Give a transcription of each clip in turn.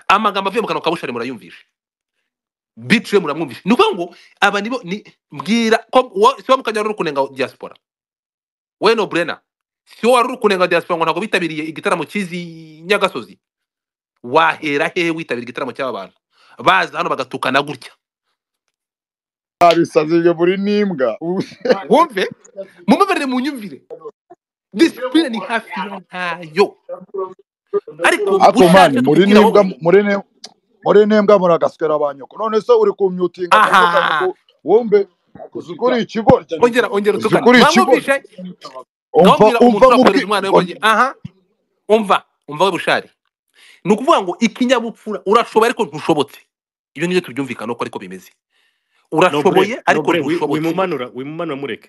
amagambo avuye mu kanwa ka bushari murayumvisha bitire muramwumvisha ni ukuvuga ngo aba nibo ni mbwira ko wo- si wowe mukajya wari uri kunenga diaspora we no burena si wowe wari uri kunenga diaspora ngo ntabwo bitabiriye igitaramo cy'izi nyagasozi wahera hehe witabira igitaramo cy'aba bantu baza hano bagatukana gutya babisabye muri n'imbwa ubu wumve mumbabarire munyumvire disipurine ni hafi ya ntayo ariko ako mani ushatse muri kutubwira wowe n'imbwa muri n'imbwa muri n'imbwa muragaswera ba nyoko none se uri kumyutinga ba nyoko aha ngo wumve uzi ko uri ikigoryi ongera ongera uzi ko utukana uri ikigoryi mwamwumvisha umva ndababwira umva umuntu urakohereza umwana mu we ngo njye bwigoryi aha umva umva we bushari ni ukuvuga ngo ikinyabupfura urashoboye ariko ntushobotse ibyo nibyo tubyumvikana uko ariko bimeze nobure urashoboye ariko nobure wi- ntushobotse wimumanura wimumanura mureke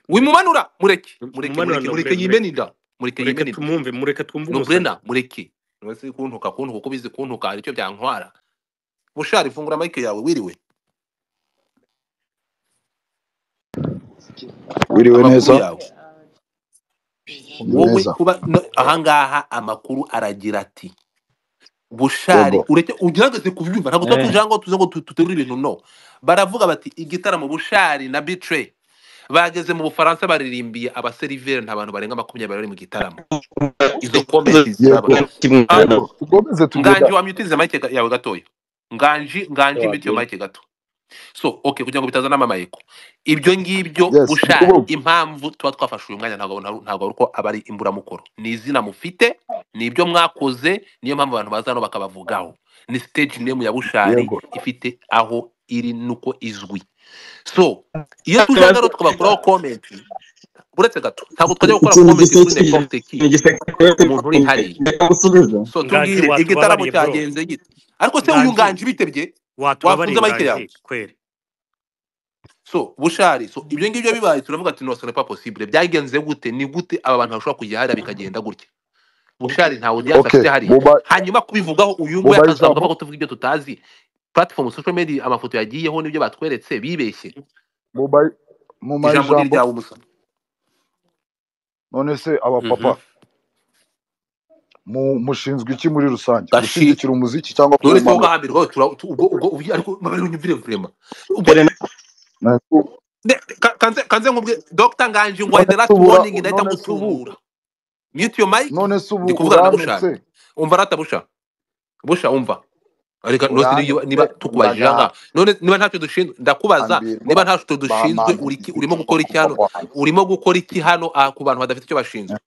mureke wimumanura mureke mureke wimumanura mureke mureke yimene inda mureke nobure mureke mureke yimene inda tumwumve mureke twumve umusore nuburena mureke niwese kuntuka kuntuka uko bizi kuntuka hari icyo byantwara bushari fungura mike yawe wiriwe wiriwe neza amakuru yawe wiriwe wowe neza kuba no- ahangaha amakuru aragira ati yego bushari ureke ugerageze kubyumva ntabwo tuba tuje ahangaho tuze ngo tu- duterure ibintu no baravuga bati igitaramo bushari na bitre bageze mu bufaransa baririmbiye abaseriveri nta bantu barenga makumyabiri bari mu gitaramo izo komenti ziraba yego yego tugomeze tuvuga nganji wamyutirize mike ga- yawe gatoya nganji nganji mute iyo mike gato so okay kugira ngo bitazana amamayeko ibyo ngibyo yes ndi bushari kubumva impamvu tuba twafashe uyu mwanya ntabwo ntabwo ntabwo ari uko aba ari imburamukoro ni izina mufite ni ibyo mwakoze niyo mpamvu abantu baza hano bakabavugaho ni stage name ya bushari yego ifite aho iri nuko izwi so iyo tuje hano rero tukabakuraho comment uretse gato ntabwo twajya gukora ikintu comment gisekeje kuri n'importe qui ikintu gisekeje umuntu uri hariya reka gusubiza so nganji tubwire igitaramo watubabariye bro cyagenze gite ariko se uyu nganji nganje bitebye watubabariye wafunze mike yawe nganji kweri so bushari so ibyo ngibyo bibaye turavuga ati no ce n'est pas possible byagenze gute ni gute aba bantu bashobora kujya hariya bikagenda gutya bushari nta audience okay afite hariya buba hanyuma kubivugaho uyu nguyu buba akazavuga ijambo avuga ko tuvuga ibyo tutazi platform social media amafoto yagiyeho n'ibyo batweretse bibeshye buba muma ijambo ni ijambo iryawe musa none se abapapa Mhm. mu- mushinzwe iki muri rusange gashi gushyigikira umuziki cyangwa none se wowe kuwumanura hambere wowe tura tu- ubwo ubwo ubu- ariko mabere unyumvire vrema ubwo dore None se ne- ka- kanze kanze nkubwe dr nganji ngo none the se last ubura warning ndahita none se ubu ngutungura mute your mic none se ubu ndi kuvugana na bushari uranetse umva rata busha busha umva reka ntose niba uranetse niba tukubajije aha ndagaha ngaha none niba ntacyo dushinzwe ndakubaza ambirwa niba ntacyo dushinzwe bampambe uri iki- urimo igiti gukora iki hano bakagwa hano urimo gukora iki hano aha ku bantu badafite icyo bashinzwe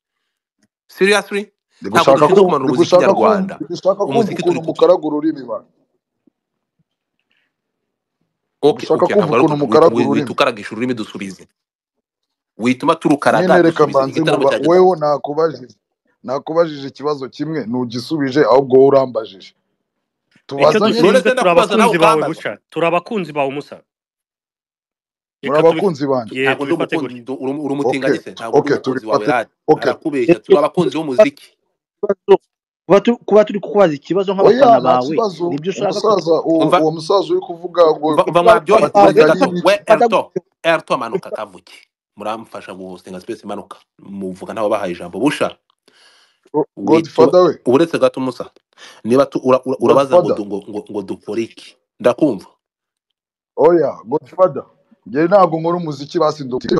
seriously ndi ntabwo dushinzwe kumanura umuziki gushaka kumva ndi gushaka kumva nyarwanda ndi gushaka kumva umuziki turi ukuntu kubyina mukaragura ururimi ba ndi okay gushaka okay kumva ntabwo ari ukuntu ukuntu wit- mukaragura wi- wita ururimi ukaragisha ururimi dusubize wituma turukaraga nyine reka dusubize mbanze igitaramo nkuba cyageze wewe nakubajije nakubajije ikibazo kimwe ntugisubije ahubwo wowe urambajije icyo tubazanye none dushinzwe se turi ndakubaza nawe abakunzi bawe ukambaza gusa turi abakunzi bawe musa muri reka tubi abakunzi banjye ye ntabwo ndi tubifate umukunzi uri gutya uri okay umutinganyi se tu- ntabwo ndi okay umukunzi wawe tubifate radi okay arakubeshya turi abakunzi b'umuziki kuba turi kuba turi kukubaza ikibazo oya nk'abafana nta bawe kibazo nibyo ushaka ko umusaza uwo umva uwo musaza uri kuvuga ngo umva umva mwaryohe abatinga mureke gato ari ibiki we erto erto manuka kavuke muramfasha guhosinga space manuka muvuga ntawe bahaye ijambo busha witwa godfather we uretse gato musa niba tu- ura- ura- urabaza ngo godfather du- ngo ngo ngo dukore iki ndakumva oya godfather njyewe ntabwo nkora umuziki basi ndukira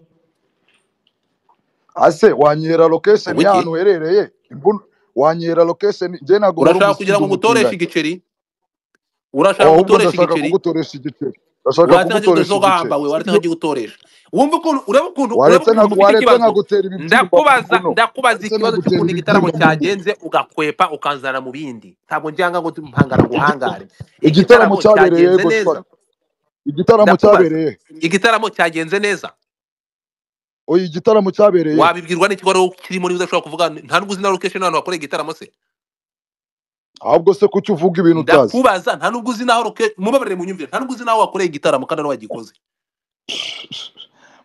ase wanyera location y'ahantu ubuki uherereye imbun- wanyera location njyewe ntabwo nkora urashaka umuziki kugira ndi ngo ngutoreshe umutunganye igiceri urashaka ahubwo ngutoresha ndashaka igiceri kugutoresha igiceri ndashaka waratse nka kugutoresha kigutoresha igiceri ugahamba we waratse nka kigutoresha wumva ukuntu ureba ukuntu ureba waretse ukuntu nka- mufite waretse ikibazo nkagutera ibibyimba mu ndakubaza nkono ndakubaza waretse ikibazo nkagutera cy'ukuntu igitaramo ibibyimba mu nkono cyagenze ugakwepa ukanzana mu bindi ntabwo njyanga ngo mpangara ngo uhangare igitaramo igitaramo cyabereye cyagenze neza godfather igitaramo ndakubaza cyabereye igitaramo cyagenze neza oya igitaramo cyabereye wabibwirwa n'iki wari kirimo niba udashobora kuvuga nta n'ubwo uzi na location y'ahantu hakoreye igitaramo se ahubwo se kuki uvuga ibintu utazi ndakubaza nta n'ubwo uzi n'aho location mubabarire mu nyumvire nta n'ubwo uzi n'aho wakoreye igitaramo kandi ari wagikoze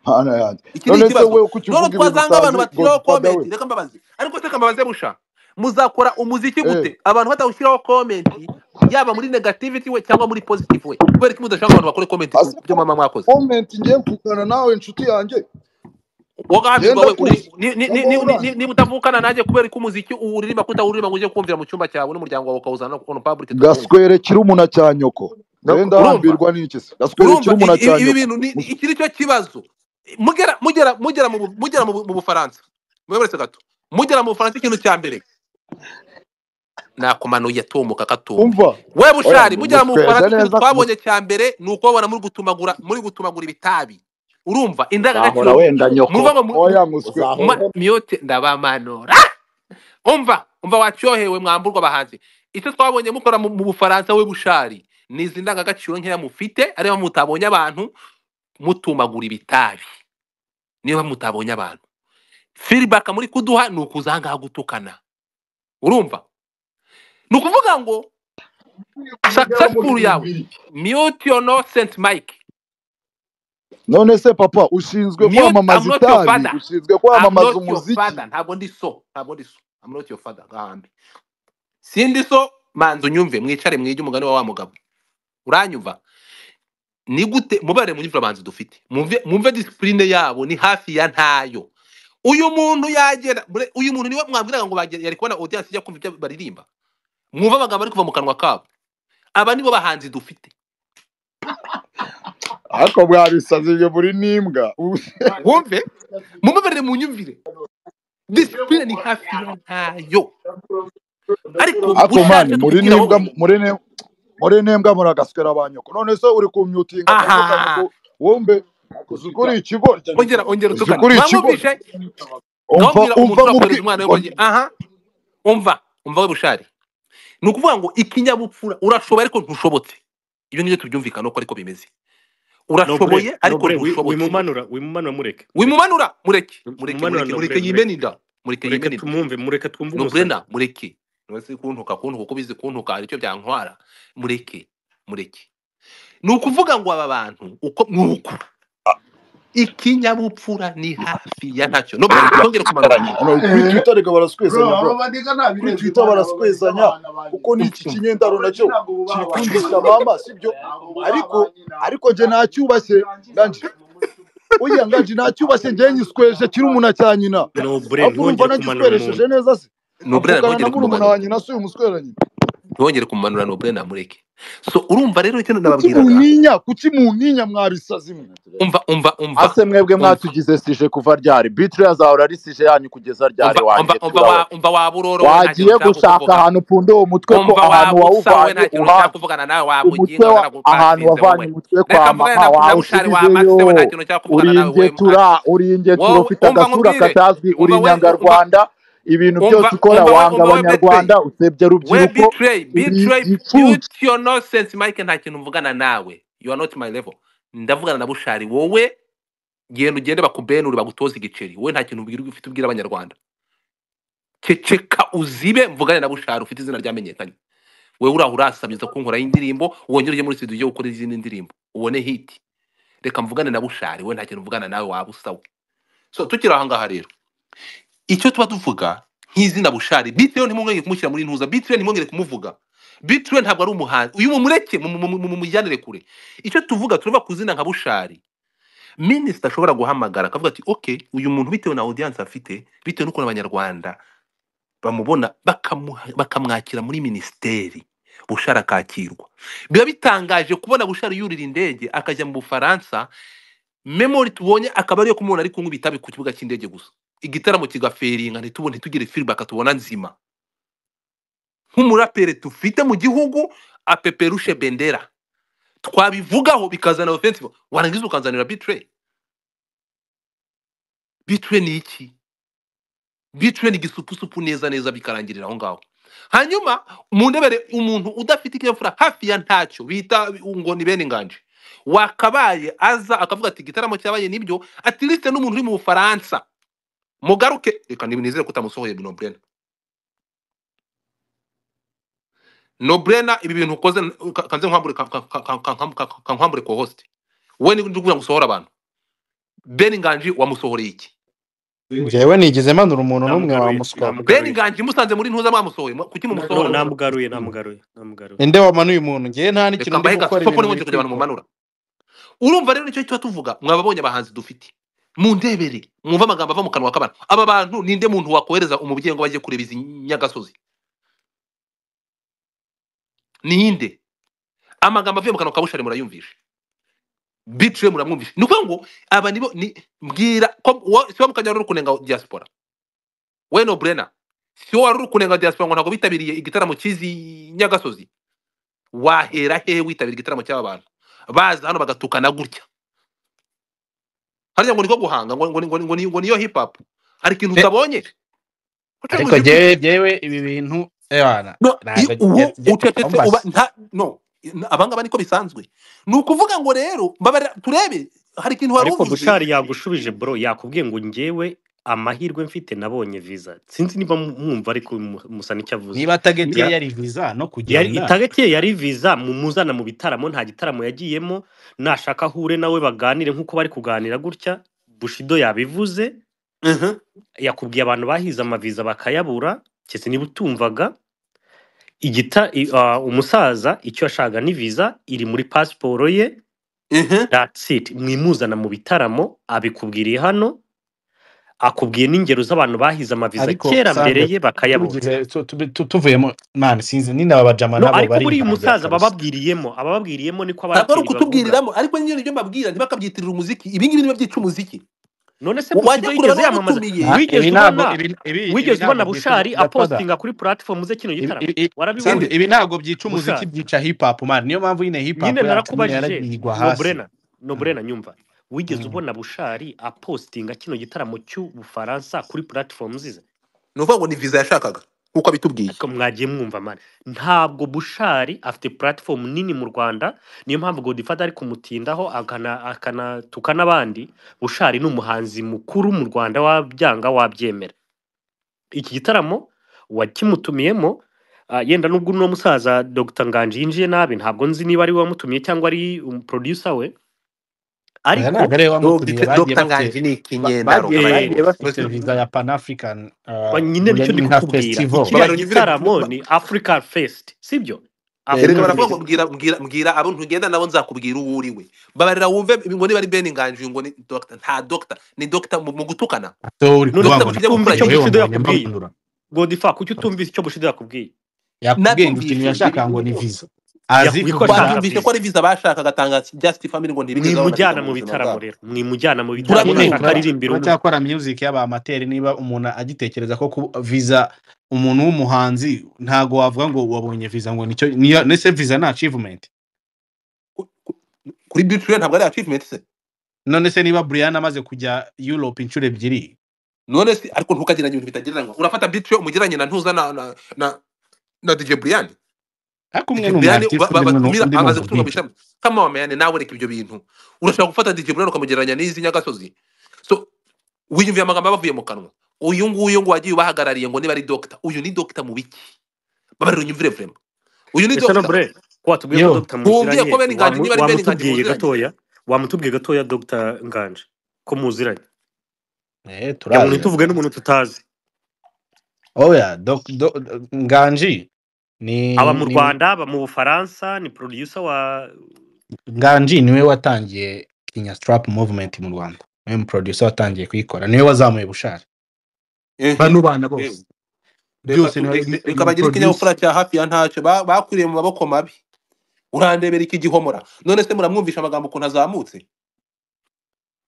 Mana yanjye iki ni none se ikibazo wowe kuki none uvuga ibintu twazanga abantu utazi bashyiraho godfather we komenti reka mbabaze ariko se kambabaze busha muzakora umuziki eh gute abantu batawushyiraho komenti yaba muri negativity we cyangwa muri positive we kubera ko mudashaka ngo abantu bakore komenti ku ase byo mama mwakoze komenti ngiye kugana nawe inshuti yanjye wagambirwa we Yenda uri- kuza. ni- ni- ni- ni- ni- ni- niba utavukana nanjye kubera ko umuziki uwuririmba kutawuririmba ngo ujye kumvira mu cyumba cyawe n'umuryango wawe ukawuzana no on public gaswere kiri umuna cya nyoko nawe ndahambirwa n'iki se gaswere kiri urumva umuna i- cya i- ibi nyoko bintu ni- iki ni cyo kibazo mugera mugera mugera mu Bu- mugera mu Bu- mu bufaransa mweberetse gato mugera mu bufaransa ikintu cya mbere nakumanuye atomoka katumba umva wewe bushari Oya, mujya mu mutweze bufaransa ikintu neza twabonye cya mbere ni ukubabona muri gutumagura muri gutumagura ibitabi urumva Uzahora indangagaciro wenda nyoko muvuga ngo oya muswe uzahora Ma- myote ndabamanura umva umva wacyohewe mwamburwa abahanzi icyo twabonye mukora mu mu bufaransa we bushari ni izi ndangagaciro nkeya mufite areba mutabonye abantu mutumagura ibitabi niba mutabonye abantu feedback muri kuduha ni ukuza aha ngaha gutukana urumva ni ukuvuga ngo successful yawe mute your no saint mike none se papa ushinzwe Mute, I'm kwamamaza not your itabi father. ushinzwe I'm kwamamaza not your umuziki father ntabwo ndi so ntabwo ndi so I'm not your father gahambi sindi so manza unyumve mwicare mwige umugani wa wa mugabo uranyumva ni gute mubare munyumve abanzi dufite mumve mumve disipurine yabo ni hafi ya ntayo uyu muntu yagera bure- uyu muntu niwe mwabwiraga ngo bagera- yari kubona audience ijya kumva ibyo baririmba mwumve amagambo ari kuva mu kanwa kabo aba nibo bahanzi dufite ariko mwabisaze ibyo muri n'imbwa wumve mumuberere mu nyumvire disipurine ni hafi ya ntayo ariko ariko bushaje mani muri tubigiraho- n'imbwa muri ne muri n'imbwa muri agaswera ba nyoko none se uri kumyutinga Aha. wumve uzi ko uri ikigoryi ongera ongera Uzi utukana ko uri ikigo- mwamwumvishe umva ndababwira umva umuntu nk'ubwi wakorera umwana we ngo aha umva umva we bushari ni ukuvuga ngo ikinyabupfura urashoboye ariko ntushobotse ibyo ngibyo tubyumvikana uko ariko bimeze urashoboye ariko ntushobotse wimumanura wimumanura mureke wimumanura mureke mureke Wimumanura mureke na mureke Brenda. yimene inda mureke mureke yimene inda tumwumve mureke twumve umusazi nubrena mureke ntibaze kuntuka kuntuka uko bizi kuntuka hari icyo byantwara mureke mureke ni ukuvuga ngo aba bantu uko nuko ikinyabupfura ni hafi ya ntacyo no bongere kumanuka hano kuri twita reka baraswezanya bro kuri kuri twitter baraswezanya kuko n'iki kinyendaro nacyo kikundisha mama sibyo ariko ariko je nacyubashye ndanje oya nganje nacyubashye ngewe nyisweje kiri umuntu cya nyina nobure ahubwo urumva ntongere kumanura nagisweresheje umuntu neza se nubrena avugana na ntongere murumuna wa kumanuka nyina si uyu muswera nyina ntongere kumanura nubrena mureke so urumva rero icyo kuki nababwiraga munyinya kuki munyinya mwabisazi mwe umva umva umva ase mwebwe mwatugize sije kuva ryari bitire yazahora ari sije yanyu kugeza ryari umva wanjye umva umva wa- umva waburoro wagiye gushaka ahantu upfunde uwo mutwe ko umva ahantu wabusawe wawuvanye nta kintu uha ushaka kuvugana nawe wamuginga umutwe wa- ahantu wavanye umutwe kwa reka mvuge mama na bushari wa masewe nta wawushyizeyo kintu nshaka uri kuvugana nawe we ingetura uri ingetura Wowe- ufite umva agasura nkubwire. katazwi uri Umva we- inyarwanda ibintu umva- byose ukora umva we- wanga umva we abanyarwanda usebye we urubyiruko betray betray igicucu mute your nonsense mike nta kintu mvugana nawe you are not my level ndavugana na bushari wowe genda ugende bakubenure bagutoze igiceri wowe nta kintu ubwira ufite ubwira abanyarwanda ceceka uzibe mvugane na bushari ufite izina ryamenyekanye wowe uraho urasabiriza kunkoraho indirimbo wongere ujye muri studio ujye gukora izindi ndirimbo ubone hiti reka mvugane na bushari wowe nta kintu mvugana nawe waba usawe so tukiri aha ngaha rero icyo tuba tuvuga nk'izina bushari bitewe ntimwongere kumushyira muri ntuza bitewe ntimwongere kumuvuga bitewe ntabwo ari umuhanzi uyu mumureke mu- mu- mu- mumujyanire kure icyo tuvuga turava ku zina nka bushari minisita ashobora guhamagara akavuga ati ok uyu muntu bitewe na audience afite bitewe n'ukuntu abanyarwanda bamubona bakamuha- bakamwakira muri minisiteri bushari akakirwa biba bitangaje kubona bushari yurira indege akajya mu bufaransa memori tubonye akaba ariyo kumubona ari kunywa ibitabi ku kibuga cy'indege gusa igitaramo kigaferinga ntitubone ntitugire feedback tubona nzima nk'umuraperi dufite mu gihugu apeperushe bendera twabivugaho bikazana offensive warangiza ukanzanira betray betray ni iki betray ni igisupusupu neza neza bikarangirira aho ngaho hanyuma mundebere umuntu udafite ikinyabupfura hafi ya ntacyo bita ngo ni bene inganje wakabaye aza akavuga ati igitaramo cyabaye nibyo atiliste n'umuntu uri mu bufaransa mugaruke reka nizere ko utamusohoye nobrena nobrena ibi bintu ukoze ka- kanze nkwambure ka- ka- ka- ka- ka- ka- kankwambure ko host we ni ndikugira gusohora abantu ben nganji wamusohoreye iki njyewe nigeze manura umuntu n'umwe Namugaruye, wamuswa ben namugaruye. nganji musanze muri ntuza mwamusohoye mwa- kuki No, mumusohora namugaruye namugaruye namugaruye inde wamanuye umuntu njyewe nta n'ikintu reka ndi mbahe gukora gasoko ibintu n'ubundi kugira ngo bikikora mumanura urumva rero nicyo tuba tuvuga mwababonye abahanzi dufite mundebere mwumve amagambo ava mu kanwa k'abantu aba bantu ninde muntu wakohereza umubyeyi ngo bajye kureba izi nyagasozi ninde amagambo avuye mu kanwa ka bushari murayumvisha bitire muramwumvisha ni ukuvuga ngo aba nibo ni mbwira ko wo- si wowe mukajya wari uri kunenga diaspora we no brena si wowe wari uri kunenga diaspora ngo ntabwo bitabiriye igitaramo cy'izi nyagasozi wahera hehe witabira igitaramo cy'aba bantu baza hano bagatukana gutya harya ngo niko guhanga ngo ngo ngo ngo ngo niyo hip hop hari ikintu Be- utabonye ariko jyewe jyewe ibi bintu ebana No, ntabwo i- uwo jye- jye- ucecetse Ombas. uba nta no i- abangaba niko bisanzwe ni ukuvuga ngo rero mbabara turebe hari ikintu wari ariko uvuze bushari yagushubije bro yakubwiye ngo njyewe amahirwe mfite nabonye visa sinzi niba mu- mwumva ariko mu- musa n'icyo avuze niba target ye Ya- yari visa no yari kugenda target ye yari visa mumuzana mu bitaramo nta gitaramo yagiyemo nashaka ahure nawe baganire nk'uko bari kuganira gutya bushido yabivuze Mhm. yakubwiye abantu bahize amaviza bakayabura kese niba utumvaga igita i- ah, umusaza icyo yashakaga ni viza iri muri pasiporo ye Mhm. that's it mwimuzana mu bitaramo abikubwiriye hano akubwiye n'ingero z'abantu bahize amaviza Ariko, kera Sandra, mbere ye bakayabura tubigize tu- tu- tu- tuvuyemo mani sinzi nina abajama no nabo ariko bari buriya impangirira umusaza kabisa bababwiriyemo abababwiriyemo niko ntabwo ari abaraperi bavuga ukutubwiriramo ariko nyine nibyo mbabwira ntibakabyitirira umuziki ibi ngibi nibyo byica umuziki none se wajya busido kureba yigeze yamamaza n'uwatumiye Ah, wigeze ibi ntabwo ubona ibi- ibi- ibi wigeze ntabwo ubona byica- bushari Gatada. apostinga kuri puratifome ze kino Ibi- gitaramo ibi- ibi- Sandra, warabibonye ibi ntabwo byica umuziki Gusa- byica hip hop man niyo mpamvu nyine hip hop nyine yacu nyine narakubajije yaragiye igwa hasi nobrena nobrena nyumva wigeze Mm. ubona bushari apostinga kino gitaramo cy'ubufaransa kuri platform zize ni ukuvuga ngo ni visa yashakaga nk'uko abitubwiye ariko mwagiye mwumva mani ntabwo bushari afite platform nini mu rwanda niyo mpamvu godifada ari kumutindaho akana- akanatuka n'abandi bushari ni umuhanzi mukuru mu rwanda wabyanga wabyemera iki gitaramo wakimutumiyemo ah, yenda n'ubwo uno musaza dr nganji yinjiye nabi ntabwo nzi niba ari we wamutumiye cyangwa ari um, producer we aya ariko ntabwo ariwe wamutumiye bagiye dogita bafite nganji ni ba- ikinyendaro bagiye Eh, bagiye bafite Basi- visa ya pan african Ba- nyine nicyo ndi nka kukubwira festival kiriya Babarira imvura gitaramo ba- ni africa fest sibyo Rero erega africa baravuga fest ngo mbwira mbwira mbwira abo ntugenda nabo nzakubwira uwo uri we babarira wumve ngo niba ari ben nganji ngo ni dogita nta dogita ni dogita mu mu gutukana so uri none Dogita kubabona Bushido utumva gukora icyo iki? yewe bushido wambonye yakubwiye mbabonura godifa kuki utumvise icyo bushido yakubwiye yakubwiye ngo ikintu nabyumvise yashakaga ngo ni visa azi Yakubwiye ko kuvuga ashaka twabyumvise ko visa. ari visa bashaka gatanga just family ngo ntibigeze baboneza mwimujyana mu mu buzima bitaramo bwabo rero mwimujyana mu bitaramo nyine Turabyumva. ashaka mura- aririmbira umwe muracyakora music y'abamateri niba umuntu agitekereza ko ku- visa umuntu w'umuhanzi ntago wavuga ngo wabonye visa ngo nicyo niyo nese visa ni achievement kuri biture ntabwo ari achievement se none se niba Brian amaze kujya Europe inshuro ebyiri none se ariko ntukageranye ibintu bitagereranywa urafata biture umugeranye na ntuza na na na na DJ Brian ariko umwe DJ ni Brian umu-artiste, ba- ba- undi ni umu- batumira undi ni amaze gutunga mu umubizi ishami kama wamenye nawe reka ibyo bintu urashaka gufata DJ Brian ukamugereranya n'izi nyagasozi so wiyumviye amagambo aba avuye mu kanwa uyu nguyu ngo wagiye ubahagarariye ngo niba ari doctor uyu ni doctor mu biki babarira unyumvire vrema uyu ni ese no doctor bure ko watubwiye Yo. ko dr Wumviye ko muziranye Ben Nganji wamu- niba ari Ben Nganji wamutubwiye muziranye gatoya wamutubwiye gatoya dr nganje ko muziranye kugira ngo eh turaziranye ntituvuge n'umuntu tutazi oya Doc- Doc- nganji ni aba mu ni- rwanda aba mu bufaransa ni producer wa nganji niwe watangiye kinya strap movement mu rwanda niwe mu producer watangiye kuyikora niwe wazamuye bushari Ehe. bano bana bose byose ni reka bagire producer ikinyabupfura cya hafi ya ntacyo ba- bakwiriye mu maboko mabi urandebera iki gihomora none se muramwumvisha amagambo ukuntu azamutse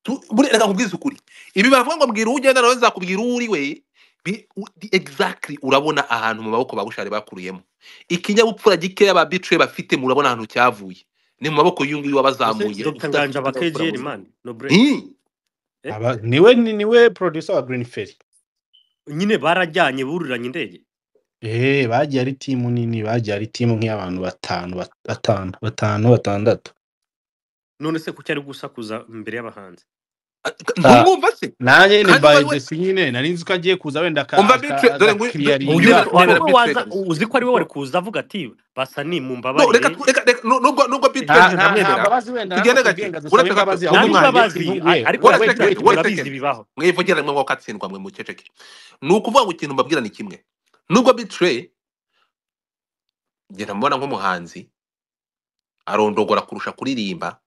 Tu- buriya reka nkubwize ukuri ibi bavuga ngo mbwira uwo ugenda nawe nzakubwira uwo uri we bi- u- di- exactly urabona ahantu mu maboko ba bushari bakuriyemo ikinyabupfura gikeya ba bicuye bafite murabona ahantu cyavuye ni mu maboko y'uyu nguyu ese wabazamuye dr udafite nganje aba ikinyabupfura kgl muzima man no bure Hi! Eh? aba niwe ni- niwe producer wa green ferry nyine barajyanye buriranye indege eh bagiye ari timu nini bagiye ari timu nk'iy'abantu batanu bat- batanu batanu batandatu none se kuki ari gusakuza imbere y'abahanzi ntumwumva se nanjye ni kandi by wari we jesi nyine nari nzi ko agiye kuza wenda umva bicuye dore ngo Uyu- agakiriyaringa uyu- wari urebera we bicuye waza kabisa uzi ko ari we wari kuza avuga ati basa no ni reka mumbabarire tu- reka reka nu- nubwo nubwo bitwe nta njye nta nta ndamwemera mbabazi wenda tugende narakubwiye gake ngo dusaba uretse gato imbabazi uretse gato ntabibabazi ahubwo mwagiye yewe ariko wari we second, ibyo wari turabizi second. bibaho mwivugire mwe ngo katsindwa mwe muceceke ni ukuvuga ngo ikintu mbabwira ni kimwe nubwo bitire ngenda mbona nk'umuhanzi arondogora kurusha kuririmba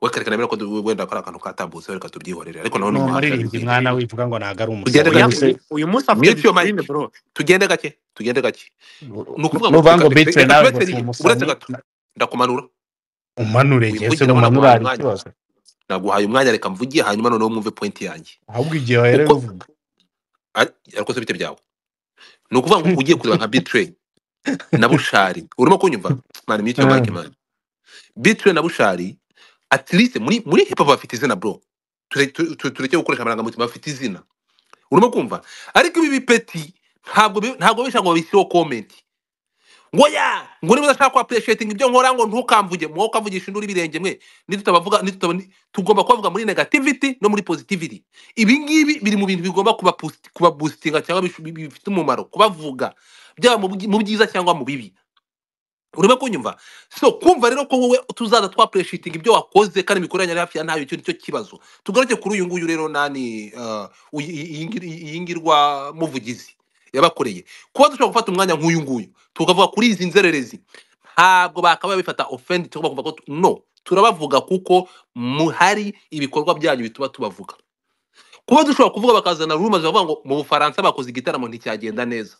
we kerekana mbere ko du- wenda kari akantu katambutse reka tubyihorere ariko nawe ni ni umuhanzi umuririmbyi arabibwira mwana wivuga ngo ntabwo ari Ugende umusazi gake. uyu munsi afite Mute your mic. disipurine bro tugende gake tugende gake ni ukuvuga ngo nuvuga ngo reka- bitre reka nawe ngo turetse si rigi uretse umusazi gato ndakumanura umanure ngese wivugire aho umanura naguhaye hari umwanya ikibazo naguhaye umwanya reka mvugie hanyuma noneho mwumve pointi yanjye ahubwo igihe wahera kuko bivuga ari- ariko se bite byawe ni ukuvuga ngo ugiye kureba nka bitrey na bushari urimo kunyumva mani mute your mic mani bitrey na bushari at least muri muri hip hop bafite izina bro Ture- tu- tu- tureke gukoresha amarangamutima bafite izina urimo kumva ariko ibi bipeti ntabwo bi- ntabwo bisha ngo babishyireho comment ngo ya ngo niba udashaka ku appreciating ibyo nkora ngo ntukamvuge mwo ukavugisha induru ibirenge mwe nitutabavuga nituta tugomba kubavuga muri negativity no muri positivity ibi ngibi biri mu bintu bigomba kuba boost- kuba boostinga cyangwa bishu- bi- bifite umumaro kubavuga byaba mu bwi- mu byiza cyangwa mu bibi urimo kunyumva so kumva rero ko wowe tuzaza twapureshyitinga ibyo wakoze kandi imikorere yari hafi ya ntayo icyo ni cyo kibazo tugaruke kuri uyu nguyu rero nani uh, uyu- iyi ngir- iyi ngirwa muvugizi yabakoreye kuba dushobora gufata umwanya nk'uyu nguyu tukavuga kuri izi nzererezi ntabwo bakabaye bifata ofendi tugomba kuvuga ko tu- no turabavuga kuko muhari ibikorwa byanyu bituma tubavuga kuba dushobora kuvuga bakazana rumazi bavuga ngo mu bufaransa bakoze igitaramo nticyagenda neza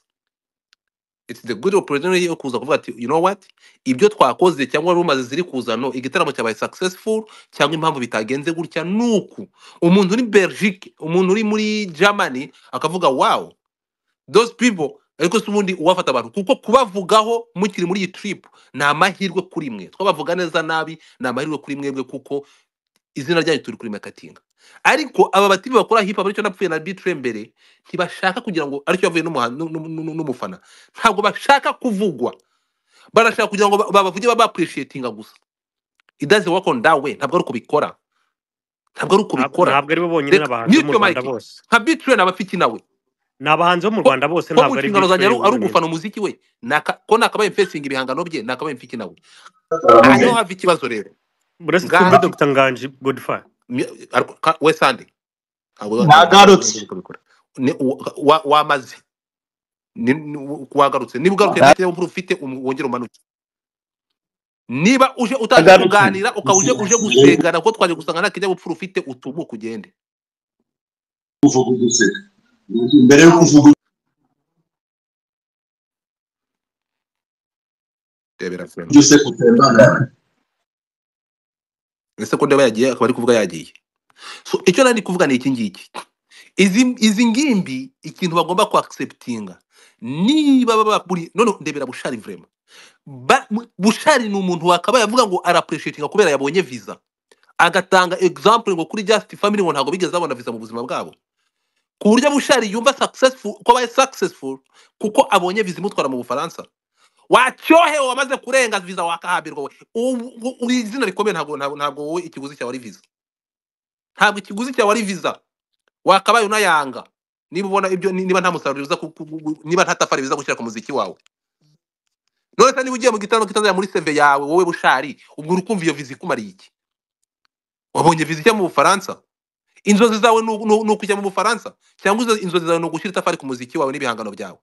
it's the good opportunity yo kuza kuvuga ati you know what ibyo twakoze cyangwa rumaze ziri kuza no igitaramo cyabaye successful cyangwa impamvu bitagenze gutya nuku umuntu uri Belgique umuntu uri muri Germany akavuga wow those people ariko si ubundi uwafata abantu kuko kubavugaho mukiri muri iyi trip ni amahirwe kuri mwe twabavuga neza nabi ni amahirwe kuri mwebwe kuko izina ryanyu turi kuri makatinga ariko aba batibi bakora hip hop aricyo napfuye na bitre mbere ntibashaka kugira ngo aricyo yavuye n'umuha- nu- nu- nu- nu- n'umufana ntabwo bashaka kuvugwa barashaka kugira ngo ba- babavuge baba appreciatinga gusa it doesn't work on that way ntabwo ari uko bikora ntabwo ari uko Nta- bikora ntabwo ari bo bonyine reka n'abahanzi mute bo mu your mic Rwanda bose nka bitre na bafiki nawe ni abahanzi bo mu ko Rwanda bose ko mu ntabwo ari nshingano zanjye biture ari ari wenyine ugufana umuziki we ni aka- ko nakabaye mfesinga ibihangano bye nakabaye mfiki nawe aha niho Amen. hava ikibazo rero buretse twumve ngaha Dr Nganji Godfrey mi- ariko ka- we sande ntabwo nagarutse babikora wamaze ni- ni- u- wagarutse niba ugarutse Na- ntacyo wumva ufite um- wongere umanuke niba uje utaje nagarutse kuganira ukaba uje uje gusengana kuko twaje gusanga nta kinyabupfura ufite utumuke ugende mbere yo kuvuga rebera friend uburyo sekuru yambara ese ko ndeba yagiye akaba ari kuvuga yagiye so icyo nari ndi kuvuga ni iki ngiki izi izi ngimbi ikintu bagomba kuacceptinga niba baba buri none ndebera bushari vrema Ba- mu- bushari ni umuntu wakabaye avuga ngo arapreciatinga kubera yabonye visa agatanga example ngo kuri just family ngo ntabwo bigeze babona visa mu buzima bwabo ku buryo bushari yumva successful ko abaye successful kuko abonye visa imutwara mu bufaransa wacyohewe wamaze kurenga visa wakahambirwa we Ubu- ubu- uri izina rikomeye ntabwo ntabwo ntabwo wowe ikiguzi cyawe ari visa ntabwo ikiguzi cyawe ari visa wakabaye unayanga niba ubona ibyo ni- niba nta musaruro biza ku- ku- ku- niba nta tafari biza gushyira ku muziki wawe none se niba ugiye mu gitaramo kitazajya muri seve yawe wowe bushari ubwo urukumva iyo viza ikumariye iki wabonye viza ijya mu bufaransa inzozi zawe ni u- ni u- ni ukujya mu bufaransa cyangwa izo- inzozi zawe ni ugushyira itafari ku muziki wawe n'ibihangano byawe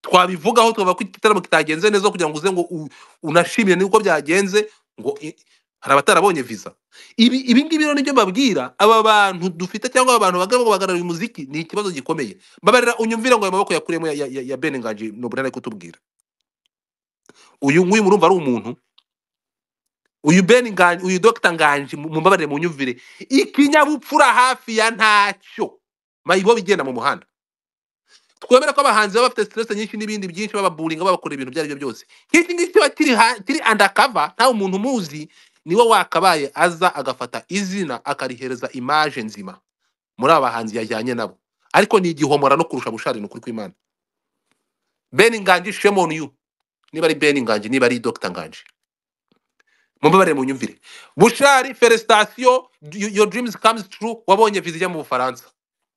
twabivugaho tukavuga ko igitaramo kitagenze neza kugira ngo uze ngo u- unashimire n'uko byagenze ngo i- hari abatarabonye visa ibi ibi ngibi rero nibyo mbabwira aba bantu dufite cyangwa aba bantu bagaragara bagaragara umuziki ni ikibazo gikomeye mbabarira unyumvire ngo ayo maboko yakuyemo ya, ya, ya, ya Ben Nganji Nobunaga ari kutubwira uyu nguyu murumva ari umuntu uyu Ben Nganji uyu Dr Nganji mu- mumbabarire munyumvire ikinyabupfura hafi ya ntacyo mayibo bigenda mu muhanda twemere ko abahanzi baba bafite stress nyinshi n'ibindi byinshi bababuringa babakora ibintu ibyo ari byo byose nk'iki ngiki kiba kiri ha- kiri undercover nta umuntu umuzi niwe wakabaye aza agafata izina akarihereza image nzima muri aba bahanzi yajyanye nabo ariko ni igihomora no kurusha bushari ni ukuri kw'imana ben nganji shame on you niba ari ben nganji niba ari dr nganji mumbabarire munyumvire bushari felicitation you- your dreams comes true wabonye viza ijya mu bufaransa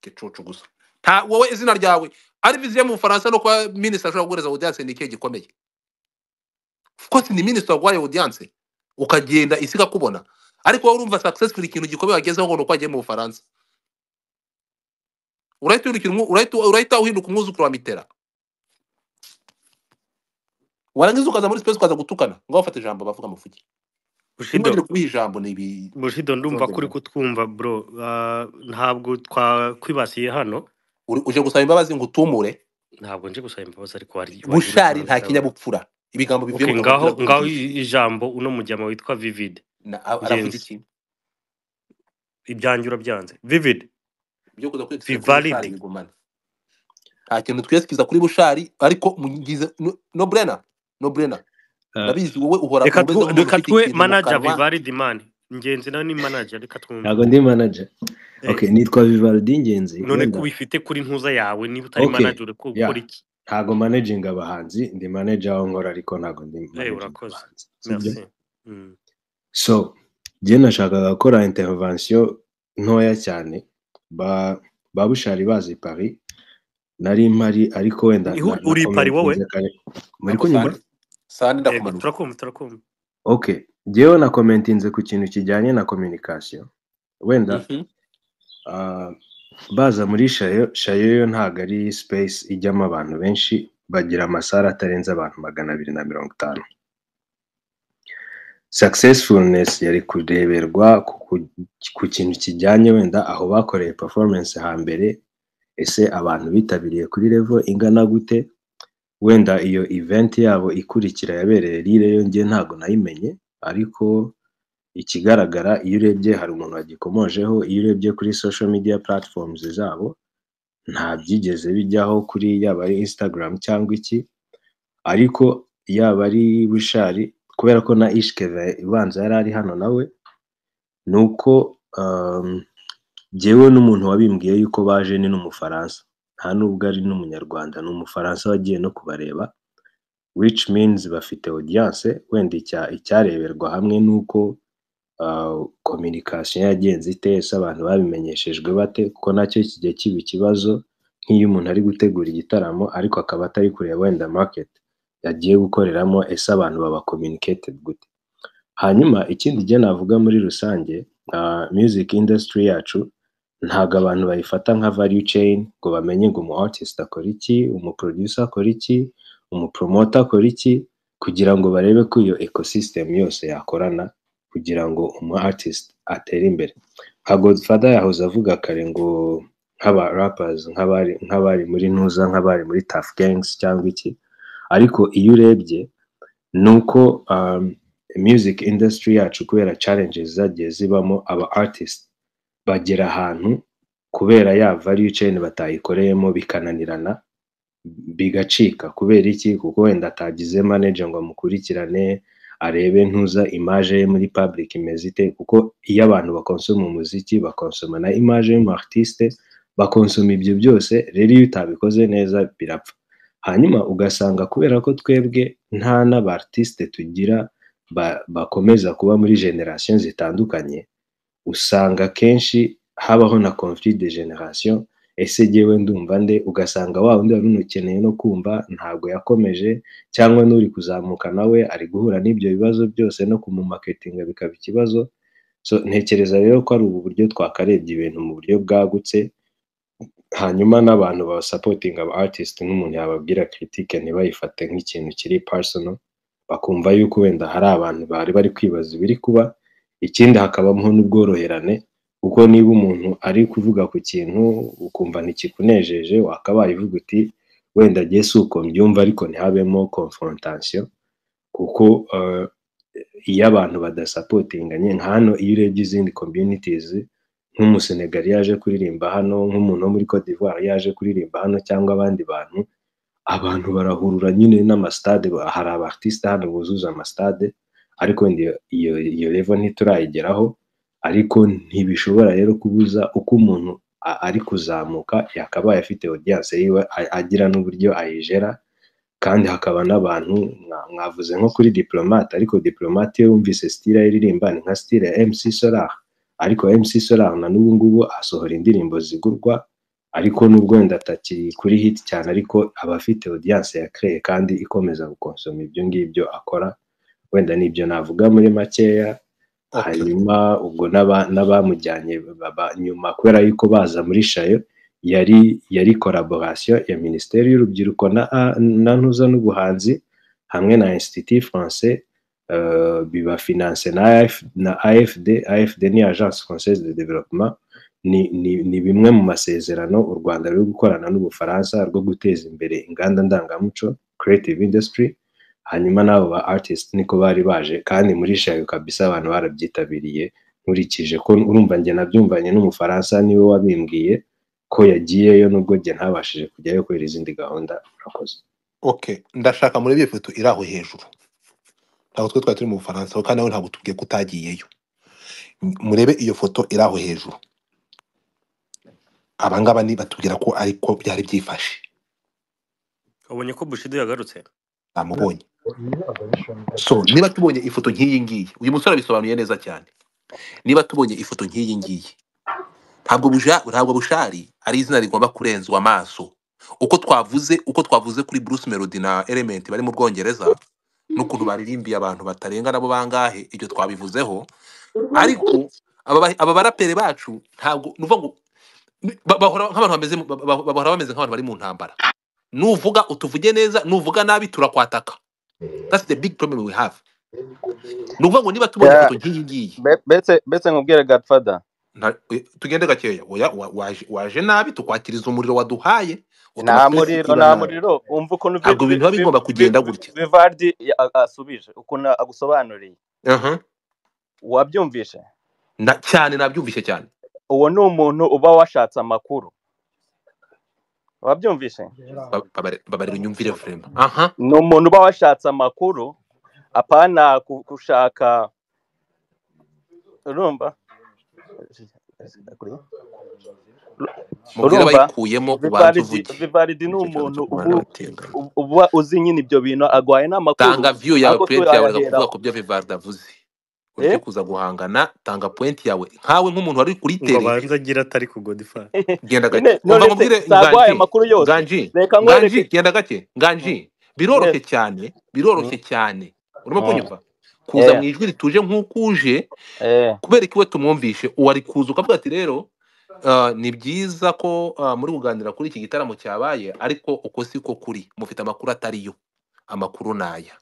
gicucu gusa nta wowe izina ryawe ari viza ijya mu bufaransa no kuba minisita ashobora guhereza audience ni ikihe gikomeye of course ni minisita waguhaye audience ukagenda isi ikakubona ariko wowe urumva successful ikintu gikomeye wagezeho ngo ni uko wagiye mu bufaransa urahita uhindukira umwu- urahita urahita uhinduka umwuzukuru wa mitera warangiza ukaza muri space ukaza gutukana ngo wafate ijambo bavuga amafuki Bushido, ntibagire kubiha ijambo ni ibi Bushido ndumva ko uri kutwumva bro Ah, ntabwo twakwibasiye hano Uri- uje gusaba imbabazi ngo utumure ntabwo nje gusaba imbabazi ariko wari wari uri bushari nta kurabisaba. kinyabupfura ibigambo bivuye Okay, mu ngaho kanwa ngaho i- ijambo uno mujyama witwa Vivid Na- a- aravuga Yes. iki ibyanjye urabyanze Vivid byo kuza kwegisikiza kuri Bivalide. bushari bigumana nta kintu twegisikiza kuri bushari ariko mugize no- no brena no brena Ah, ndabizi wowe uhora reka umeze tu- nk'umuntu reka ufite tuwe ikintu mu manager kanwa Vivalide man ingenzi nawe ni manager reka twumve ntabwo ndi manager Eh, okay nitwa vivaldi ingenzi none ko wenda ubifite kuri ntuza yawe niba utari okay manager uri ku- ya gukora iki ntabwo manajinga abahanzi ndi manager aho nkora ariko ntabwo ndi eh manajinga urakoze abahanzi sibyo merci Mm. so njye nashakaga gukora intervention ntoya cyane ba ba bushari bazi Paris nari mpari ariko wenda Ni- na, hu- na uri i Paris wowe komentinze kare muri ntabwo kunyumva sani sani yego ndakumanura turakumva turakumva okay njyewe na komentinze ku kintu kijyanye na communication wenda Mhm. ah, baza muri shayo shayo yo ntabwo ari space ijyamo abantu benshi bagira amasare atarenze abantu magana abiri na mirongo itanu successfulness yari kureberwa ku, ku, ku kintu kijyanye wenda aho bakoreye performance hambere ese abantu bitabiriye kuri level ingana gute wenda iyo event yabo ikurikira yabereye rire yo njye ntabwo nayimenye ariko ikigaragara iyo urebye hari umuntu wagikomojeho iyo urebye kuri social media platforms zabo nta byigeze bijyaho kuri yaba ari instagram cyangwa iki ariko yaba ari bushari kubera ko na ishkeva ibanza yari ari hano nawe ni uko um, jyewe n'umuntu wabimbwiye yuko baje ni n'umufaransa nta nubwo ari n'umunyarwanda ni umufaransa wagiye no kubareba which means bafite audience wenda icya- icyareberwa hamwe n'uko kominikasiyo yagenze ite ese abantu babimenyeshejwe bate kuko nacyo kijya kiba ikibazo nk'iyo umuntu ari gutegura igitaramo ariko akaba atari kureba wenda market yagiye gukoreramo ese abantu baba communicated gute hanyuma ikindi gihe navuga muri rusange ah, music industry yacu ntabwo abantu bayifata nka value chain ngo bamenye ngo umu artist akora iki umu producer akora iki umu promoter akora iki kugira ngo barebe ko iyo ecosystem yose yakorana kugira ngo umu artist atere imbere nka godfather yahoze avuga kare ngo nk'aba rappers nk'abari nk'abari muri ntuza nk'abari muri tough gangs cyangwa iki ariko iyo urebye ni uko um, music industry yacu kubera challenges zagiye zibamo aba artist bagera ahantu kubera ya value chain batayikoreyemo bikananirana bigacika kubera iki kuko wenda atagize manager ngo amukurikirane arebe ntuza image ye muri public imeze ite kuko iyo abantu bakonsoma umuziki bakonsoma na image y'umu artiste bakonsoma ibyo byose rero iyo utabikoze neza birapfa hanyuma ugasanga kubera ko twebwe nta n'abartiste tugira ba- bakomeza kuba muri generation zitandukanye usanga akenshi habaho na conflit de generation ese jyewe ndumva nde ugasanga wa wundi wari unakeneye no kumva ntabwo yakomeje cyangwa n'uri kuzamuka nawe ari guhura n'ibyo bibazo byose no kumumaketinga bikaba ikibazo so ntekereza rero ko ari ubu buryo twakarebye ibintu mu buryo bwagutse hanyuma n'abantu ba supporting aba artist n'umuntu yababwira critique ntibayifate nk'ikintu kiri personal bakumva yuko wenda hari abantu bari bari kwibaza ibiri kuba ikindi hakabaho n'ubworoherane kuko niba umuntu ari kuvuga ku kintu ukumva ntikikunejeje wakabaye uvuga uti wenda jye si uko mbyumva ariko ntihabemo confrontation kuko eh, iyo abantu badasapotinganye nka hano iyo urebye izindi communities nk'umusenegali yaje kuririmba hano nk'umuntu wo muri Cote d'Ivoire yaje kuririmba hano cyangwa abandi bantu abantu barahurura nyine n'amasitade ba- hari abartiste hano buzuza amasitade ariko wenda iyo iyo iyo level ntiturayigeraho ariko ntibishobora rero kubuza uko umuntu a- ari kuzamuka yakabaye afite audience yiwe a- agira n'uburyo ayijera kandi hakaba n'abantu mwa- mwavuze nko kuri diplomate ariko diplomate iyo wumvise style ye iririmba ni nka style ya MC Solar ariko MC Solar na n'ubu ngubu asohora indirimbo zigurwa ariko n'ubwo wenda atakiri kuri hit cyane ariko aba afite audience yakreye kandi ikomeza gukonsoma ibyo ngibyo akora wenda nibyo navuga muri makeya okay hanyuma ubwo n'aba- n'abamujyanye baba- nyuma kubera yuko baza muri shayo yari yari collaboration ya minisiteri y'urubyiruko na na ntuza n'ubuhanzi hamwe na institut français euh, biba finance na, AF, na afd afd ni agence française de développement ni, ni, ni bimwe mu masezerano u rwanda ruri gukorana n'ubufaransa rwo guteza imbere inganda ndangamuco creative industry hanyuma n'abo ba artist niko bari baje kandi muri shayo kabisa abantu barabyitabiriye nkurikije ko urumva njye nabyumvanye n'umufaransa niwe wabimbwiye ko yagiyeyo nubwo njye ntabashije kujyayo kubera izindi gahunda murakoze okay ndashaka muri iyo foto iri aho hejuru ntabwo twe twari turi mu bufaransa aho kandi nawe ntabwo tubwiye ko utagiyeyo M- murebe iyo foto iri aho hejuru abangaba ni batubwira ko ariko byari byifashe ubonye ko bushido yagarutse namubonye so niba tubonye ifoto nk'iyi ngiyi uyu musore abisobanuye neza cyane niba tubonye ifoto nk'iyi ngiyi ntabwo buja ntabwo bushari ari izina rigomba kurenzwa amaso uko twavuze uko twavuze kuri Bruce Melody na Element bari mu Bwongereza n'ukuntu baririmbiye abantu batarenga nabo bangahe ibyo twabivuzeho ariko aba ba- aba barapere bacu ntabwo nuvuga ngo ni- ba- bahora nk'abantu bameze mu- ba- ba- bahora bameze nk'abantu bari mu ntambara nuvuga utuvuge neza nuvuga nabi turakwataka that's the big problem we have nuvuga ngo niba tubonye Ya, ifoto nk'iyi ngiyi be- betse betse nkubwire Godfather. nta- eh, tugende gakeya oya wa- waje waje nabi tukwakiriza umuriro waduhaye utuma nta twese muriro tuba nta nabi muriro umva ukuntu vi- ntabwo vi- ibintu biba vi- bigomba vi- kugenda vi- gutya Vivaldi ya- a- asubije ukuntu agusobanuriye Aha. wabyumvishe na cyane nabyumvise cyane uwo ni umuntu uba washatse amakuru wabyumvishe Ba- babare- babarira unyumvire vrema aha ni umuntu uba washatse amakuru apana ku- gushaka urumva mubwire urumva abayikuyemo ubanze Vivaldi uvuge Vivaldi ni nicyo cyago umuntu cyo ubu kubana batinganya ubu- uba uzi nyine ibyo bintu agwaye n'amakuru tanga view yawe ariko point yawe reka kuvuga tuyayaheraho ku byo Vivaldi avuze ureke eh kuza guhangana tanga point yawe nkawe nk'umuntu wari kuri ngo tere abanze agira atari ku godifari genda gake Ne- umva none se nkubwire sagwaye nganji amakuru yose nganji reka nganji nkwereke genda gake Mm, nganji biroroshye yes cyane Mm, biroroshye cyane urimo mm. kunyumva kuza mu eh ijwi rituje nk'uko uje eh kubera ikiwe tumwumvishe uwo ari kuza ukavuga ati rero ah, ni byiza ko ah, muri kuganira kuri iki gitaramo cyabaye ariko uko si ko kuri mufite amakuru atariyo amakuru ni aya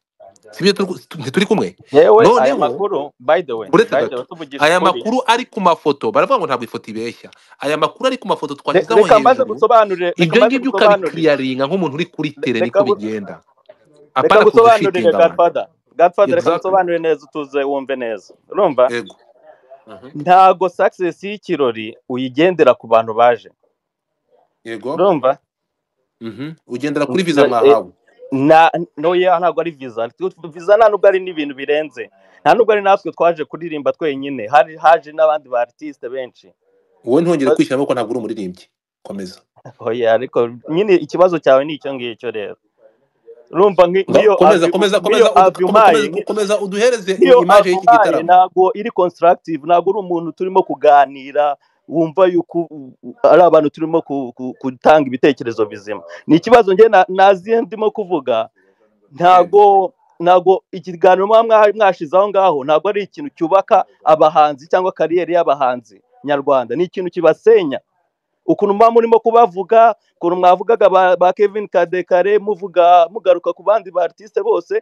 sibyo ntituri kumwe yewe aya noneho makuru by the way uretse by the gato way tuvugisha aya ukuri makuru ari ku mafoto baravuga ngo ntabwo ifoto ibeshya aya makuru ari ku mafoto Re- twashyize aho reka mbanze hejuru gusobanurire reka ibyo mbanze ngibyo gusobanurire ukabikiriyaringa nk'umuntu uri kuri Re- tere reka niko gu- bigenda reka apana kuza gusobanurire ushitinga abantu Godfather Godfather reka exactly ngusobanurire neza utuze wumve neza urumva ego Mhm. ntago success y'ikirori uyigendera ku bantu baje yego urumva Mhm. ugendera N- kuri visa na- eh, mwahawe na noya ntabwo ari viza viza nta nubwo ari n'ibintu birenze nta nubwo ari natwe twaje kuririmba twenyine hari haje n'abandi ba artiste benshi wowe ntongere Ba- kwishyiramo ko ntabwo uri umuririmbyi komeza oya ariko nyine ikibazo cyawe ni icyo ngicyo rero urumva nki- Nga- nk'iyo komeza avi- komeza nk'iyo komeza udu- avi kome- umpaye komeza nki- komeza uduhereze nk'iyo imaje avi y'iki umpaye gitaramo ntabwo iri constructive ntabwo uri umuntu turimo kuganira wumva yuko u- u- ari abantu turimo ku- ku- gutanga ibitekerezo bizima ni ikibazo njye na- naziye ndimo kuvuga yego ntago ntago ikiganiro muba mwa- mwashize aho ngaho ntago ari ikintu cyubaka abahanzi cyangwa kariyeri y'abahanzi nyarwanda ni ikintu kibasenya ukuntu muba murimo kubavuga ukuntu mwavugaga ba, ba kevin kadekare muvuga mugaruka ku bandi ba artiste bose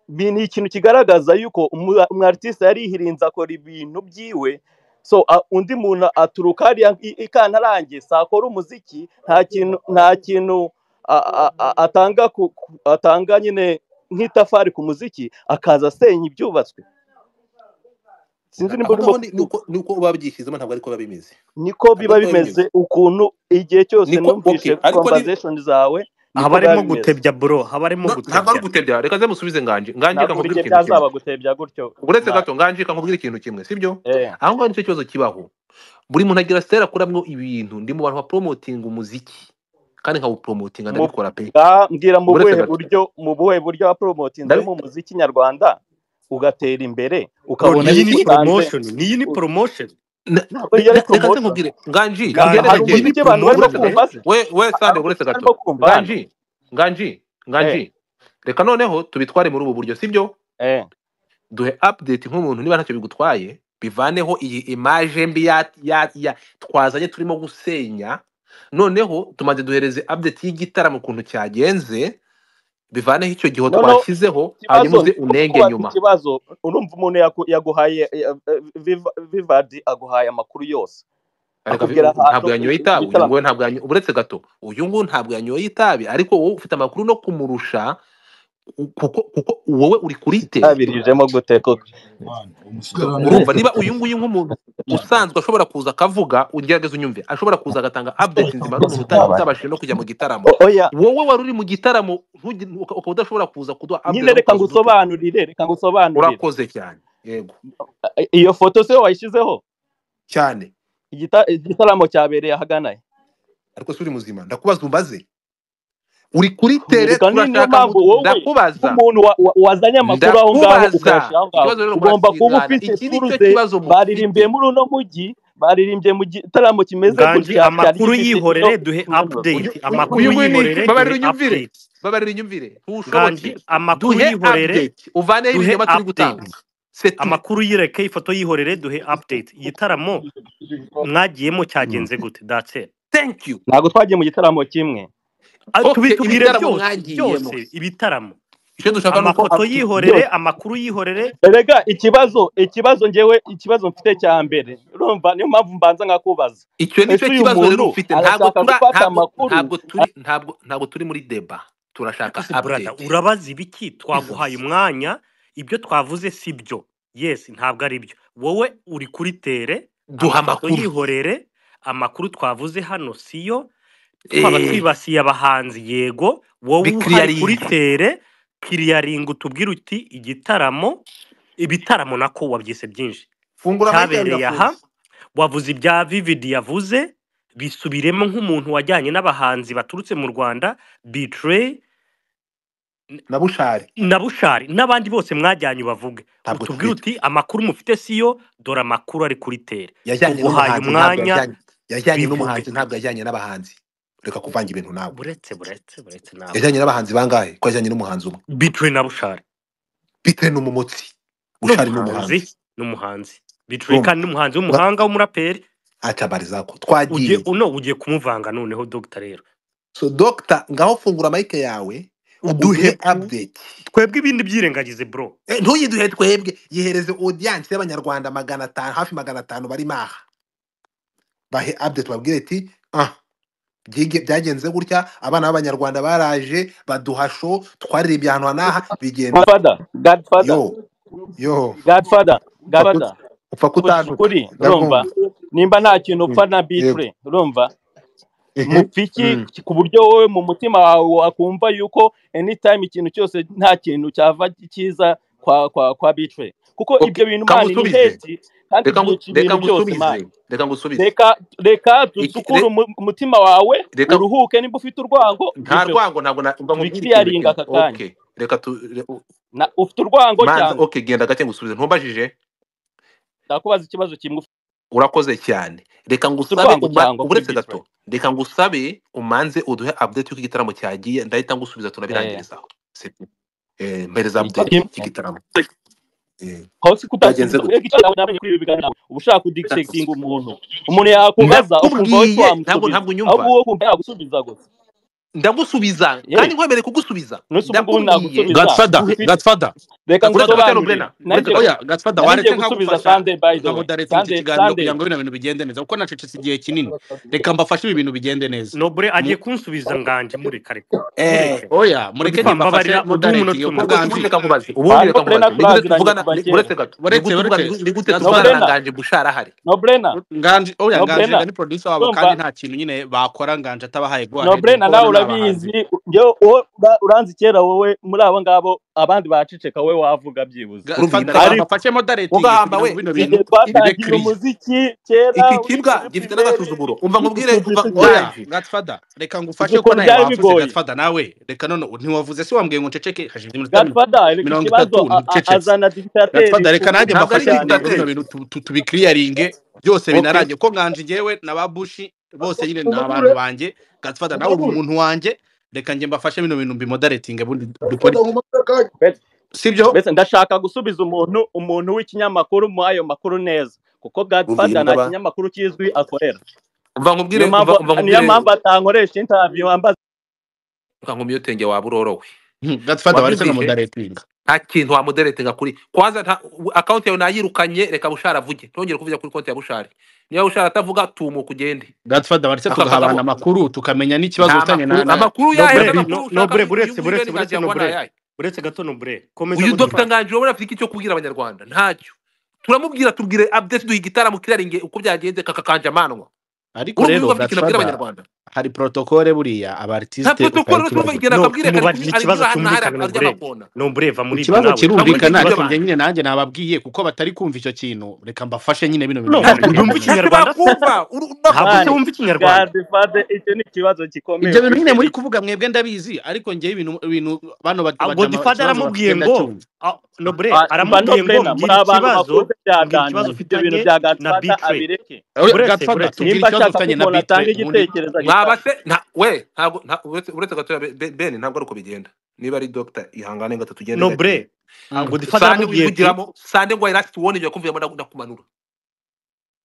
bi- ni ikintu kigaragaza yuko umu- umu artiste yarihirinze akora ibintu byiwe so a- undi muntu aturuka hariya i- i kantarange si akora umuziki nta kintu nta kintu a- a- a- atanga ku- ku- atanga nyine nk'itafari ku muziki akaza asenya ibyubatswe sinzi A- nimba aho urimo ngaho ni ni kubyumva uko ni uko babyishyizemo ntabwo ariko biba bimeze niko ntabwo biba ariko biba bimeze bimeze ukuntu igihe cyose niko numvise okay ariko ni conversation zawe niko haba biba arimo bimeze gutebya buro haba arimo No, ntabwo ari gutebya ugutebya reka nze musubize nganje nganje reka ntabwo buri nkubwire gihe ikintu kimwe byazaba gutebya gutyo uretse mwana gato nganje reka nkubwire ikintu kimwe sibyo eh aho ngaho nicyo kibazo kibaho buri muntu agira sitere akuramo ibintu ndi mu bantu baporomotinga umuziki kandi nkawupromotinga mu ndabikora pe bwa- mbwira mu uretse buhe gato buryo mu buhe buryo wapromotinzemo ndabi umuziki nyarwanda ugatera imbere bro ukabona niyi ni niki bitanze promotion niyi ni u- promotion Na- ntabwo na- iyo na- ari reka nze promotion nkubwire nganji Ha- tugende gakeya ganji hari iyi ni umuziki abantu barimo uretse gato promotion kumva eh se we we hari sande uretse umuziki gato barimo kumva hano nganji nganji eh nganji reka noneho tubitware muri ubu buryo sibyo eh duhe update nk'umuntu niba ntacyo bigutwaye bivaneho iyi image mbi ya, ya, ya twazanye turimo gusenya noneho tumaze duhereze update y'igitaramo ukuntu cyagenze bivaneho icyo gihe Noneho, twashyizeho hanyuma ikibazo uze ni uko unenge kubaza nyuma ikibazo urumva umuntu yaku- yaguhaye eh, eh, Viva- vivadi aguhaye amakuru yose ariko akubwira vi- ahantu ntabwo yanyoye itabi uyu igitaramo nguyu ntabwo yanyoye uretse gato uyu nguyu ntabwo yanyoye itabi ariko wowe ufite amakuru no kumurusha u- kuko kuko wowe uri kuri te itabirijemo gute koko urumva niba uyu nguyu nk'umuntu usanzwe ashobora kuza akavuga ugerageza unyumve ashobora kuza agatanga update nzima ari umuntu uta- utabashije no kujya mu gitaramo O- oya wowe wari uri mu gitaramo ntugire- uka- ukaba udashobora kuza kuduha nyine update no reka kuza udutuka ngusobanurire reka ngusobanurire urakoze cyane yego I- iyo foto se wayishyizeho cyane Igita- igitaramo cyabereye ahagana he ariko si uri muzima ndakubaza umbaze uri kuri tere reka ni- niyo turashaka mpamvu ngo wowe ndakubaza nk'umuntu wa- wa- wazanye amakuru aho ngaho ndakubaza ukayashyira aho ngaho ikibazo rero ugomba kuba murasirana ufite iki ni cyo turuze kibazo baririmbye mufite muri uno mujyi baririmbye mu gitaramo kimeze nganji gutya cyari amakuru gifite ino yihorere duhe turuze uyu update uyu amakuru uyu nguyu ni iki yihorere babarira duhe unyumvire update babarira unyumvire ntushobotse nganji amakuru duhe yihorere update uvaneho duhe ibinyoma turi update gutanga setu amakuru yireke ifoto yihorere duhe update igitaramo mwagiyemo cyagenze gute that's it thank you ntabwo twagiye mu gitaramo kimwe Ah, tubi okay tubwire ibitaramo byose mwagiyemo byose ibitaramo icyo dushaka ni uko amafoto atu- yihorere byose amakuru yihorere erega ikibazo ikibazo ngewe ikibazo mfite cya mbere urumva niyo mpamvu mbanza nkakubaza icyo ni ese cyo uyu kibazo rero muntu ufite ntabwo arashaka tura gufata ntabwo amakuru ntabwo turi ntabwo ntabwo turi muri deba turashaka ese burada update urabaza ibiki twaguhaye bivuze umwanya ibyo twavuze si byo yes ntabwo ari byo wowe uri kuri tere duha amafoto amakuru yihorere amakuru twavuze hano siyo twaba eh, twibasiye abahanzi yego wowe uhari kuri bikiriyaringe tere kiriyaringa utubwire uti igitaramo ibitaramo nako wabyise byinshi fungura amahirwe yawe cyabereye aha irafunze wavuze ibya vividi yavuze bisubiremo nk'umuntu wajyanye n'abahanzi baturutse mu rwanda bitrey na bushari na bushari n'abandi bose mwajyanye bavuge ntabwo utubwire tufite uti amakuru mufite siyo dore amakuru ari kuri tere yajyanye tuguhaye n'umuhanzi ntabwo umwanya yajyanye yajyanye bivuge n'umuhanzi ntabwo yajyanye n'abahanzi reka kuvanga ibintu ntabwo buretse buretse buretse ntabwo yajyanye n'abahanzi bangahe ko yajyanye n'umuhanzi umwe bitrey na bushari bitewe n'umumotsi bushari ni n'umuhanzi umuhanzi n'umuhanzi bitrey urumva kandi n'umuhanzi ba- w'umuhanga w'umuraperi atabariza ko ugiye twagiye uno ugiye kumuvanga noneho dogita rero so dogita ngaho fungura mayike yawe uduhe uduhe u- update twebwe ibindi byirengagize bro Eh, ntuyiduhe twebwe yihereze audience y'abanyarwanda magana atanu hafi magana atanu bari maha bahe update babwire ati ah byige- byagenze gutya abana b'abanyarwanda baraje baduha show twaririmbye ahantu hanaha bigenda godfather godfather yo yo godfather upfa kut- godfather upfa kuvugisha kutanduka ukuri urumva ndabyumva nimba nta kintu upfa Mm, na yego bitrey urumva Mhm, mupfa iki mm. ku buryo wowe mu mutima wawe wakumva yuko anytime ikintu cyose nta kintu cyava cyiza kwa kwa kwa bitrey kuko ibyo okay bintu ka mani ni ngusubize hate kandi reka ngu- byica reka ibintu byose mani ngusubize reka ngusubize reka reka Iki- dusukure re- umu- umutima wawe reka uruhuke nimba ufite urwango nta biveho rwango ntabwo na- mba nkubwira ikintu tubikiriyaringa kimwe aka kanya okay reka tu re- u- Na- ufite urwango manza cyangwa okay genda gake ngusubize ntumbajije ndakubaza ikibazo kimwe urakoze cyane reka ufite ngusabe urwango uma- cyangwa kuri uburetse bitrey gato reka ngusabe umanze uduhe update y'uko igitaramo cyagiye ndahita ngusubiza eh tunabirangirizaho C'est tout. eh mpereza icyo- update y'igitaramo Eh, aho si kuta byagenze gute kurega icyo yawe namenye kuri ibi biganiro uba ushaka kudikisekinga umuntu umuntu yakubaza ukumva ndakubwiye wowe ntabwo ntabwo wamusubiza aho unyumva wowe ukumva yagusubiza gusa ndagusubiza kandi yewe nkwemereye kugusubiza nuse ubu ngubu ndakubwiye nagusubiza gatfada duhe ufite gatfada reka uretse gato cyane ngusobanurire uburena uretse nanjye gato oya gatfada nari ngiye wareke gusubiza nkagufasha sunday by the way ukamodareta muri icyo sunday kiganiro sunday kugira ngo bino bintu bigende neza kuko nacecetse igihe kinini reka mbafashe ibi bintu bigende neza nobure agiye Mu- kunsubiza nganje mureka reka eh mureke oya odi mureke kwa nimubafashe mbabarira odi mudaretinge umunota kuko umwe ubundi ganji ubundi reka nkubaze ubundi ah no reka brena nkubaze ni gute turaziranye uretse uretse gatfada tuvugana ni- uretse gato ni gute tuvugana ni gute tuvugana na kuva kera no brena nganje bushara ahari no brena nganji oya no nganji brena rega ni producer wabo kandi urumva nta kintu nyine bakora nganji atabahaye no gware dore brena ko bano ni nawe abahanzi urabizi ngewe uwo ura- uranzi kera wowe muri abo ngabo abandi baceceka wowe wavuga byibuze urumva gatfada reka ariko ibitabo mbafashe modaretinge ugahamba kugira ngo we bino bintu igihe iki bibe twatangiye kiriya umuziki kera iki uri kibwa muri gifite primeri n'agasuzuguro umva nkubwire umva tubyisukire oya nganje gatfada reka ngufashe kuko nawe isukura byari wavuze bigoye gatfada nawe reka none ntiwavuze se wambwiye ngo nceceke hashize iminota mi- gatfada reka mirongo ikibazo itatu a- a- nticecetse azana digitateri gatfada reka ku nanjye ntabwo ngufu mbafashe ari cyane kugira ngo bino dictateur bintu tu- tu- tubikiriyaringe byose okay binarangiye ko nganji njyewe na babushi bose nyine ni abantu umugure banjye gatfada nawe uri umugure umuntu wanjye reka njye mbafashe bino bintu mbimodaretinge ubundi dukore gatfada umugure kandi mbese sibyo mbese ndashaka gusubiza umuntu umuntu w'ikinyamakuru mu ayo makuru neza kuko umva gatfada ibintu nta n'aba kinyamakuru kizwi akorera umva niyo nkubwire umva mpamvu umva niyo nkubwire mpamvu atankoresha intaviyo wambaza ukankoma iyo tenge waba urorowe gatufata bari Wabyumvise? mudaretinga nta kintu wamuderetinga kuri kwanza nta akawunti yawe nayirukanye reka bushara avuge ntongere kuvuga kuri konti ya bushari niba bushara atavuga tumuka ugende gatufata bari Akafata tugahabana mu- amakuru tukamenya n'ikibazo nta ufitanye na makuru na amakuru No yayo bre, n'amakuru no- no ushaka bre, ariko uyu buretse nguyu wenda ngangira buretse buretse no ngo bre nayaye buretse gato no bre komeza uyu budufashe dogita nganji wowe afite icyo kubwira abanyarwanda ntacyo turamubwira tubwire update duha igitaramo kiraringe uko byagenze kakakanja amanwa ariko urumva yuko rero afite ikintu abwira gatufata abanyarwanda hari protokole buriya nta abartiste protokolo tumva igenda no utayitibagirwa akabwira kare tumubajije ari ikibazo ahantu na hariya cyumvikana ary'amakona no bre no bre va muri ibyo nawe ikibazo Ntabwo kirumvikana ari ariko ibyo bantu. njye nyine nanjye nababwiye kuko batari kumva icyo kintu reka mbafashe nyine bino bintu no byaje ntabwo kugenda byumva neza ikinyarwanda ntashobora kumva uru- urakoze se ntabwo se kandi wumva ikinyarwanda kandi fade icyo ni ikibazo gikomeye ibyo bintu ufite nyine muri kuvuga mwebwe ndabizi ariko njyewe ibintu ibintu bano ba- Ah, bajama godifada ikibazo aramubwiye bakagenda ngo cyumva ah, no bre Ah, mba no aramubwiye ngo brena mbwira muri abantu ikibazo bakuze mbwira ikibazo byaganira ibyo bintu ufitanye bya na bitwe gatfata abireke Oya, buretse gatufata buretse tubwira nimba ikibazo ashaka ko ufitanye na umuntu bitre atanga ubundi igitekerezo mwaba se agitanga nta we ntabwo nta- uretse uretse gatoya Be- Be- ben ntabwo ari uko bigenda niba ari dogita ihangane gato tugende no gake bre ah, godifada sande aramubwiye ati wivugiramo sande ngo irasi tuwone ibyo kumviramo ndakumanura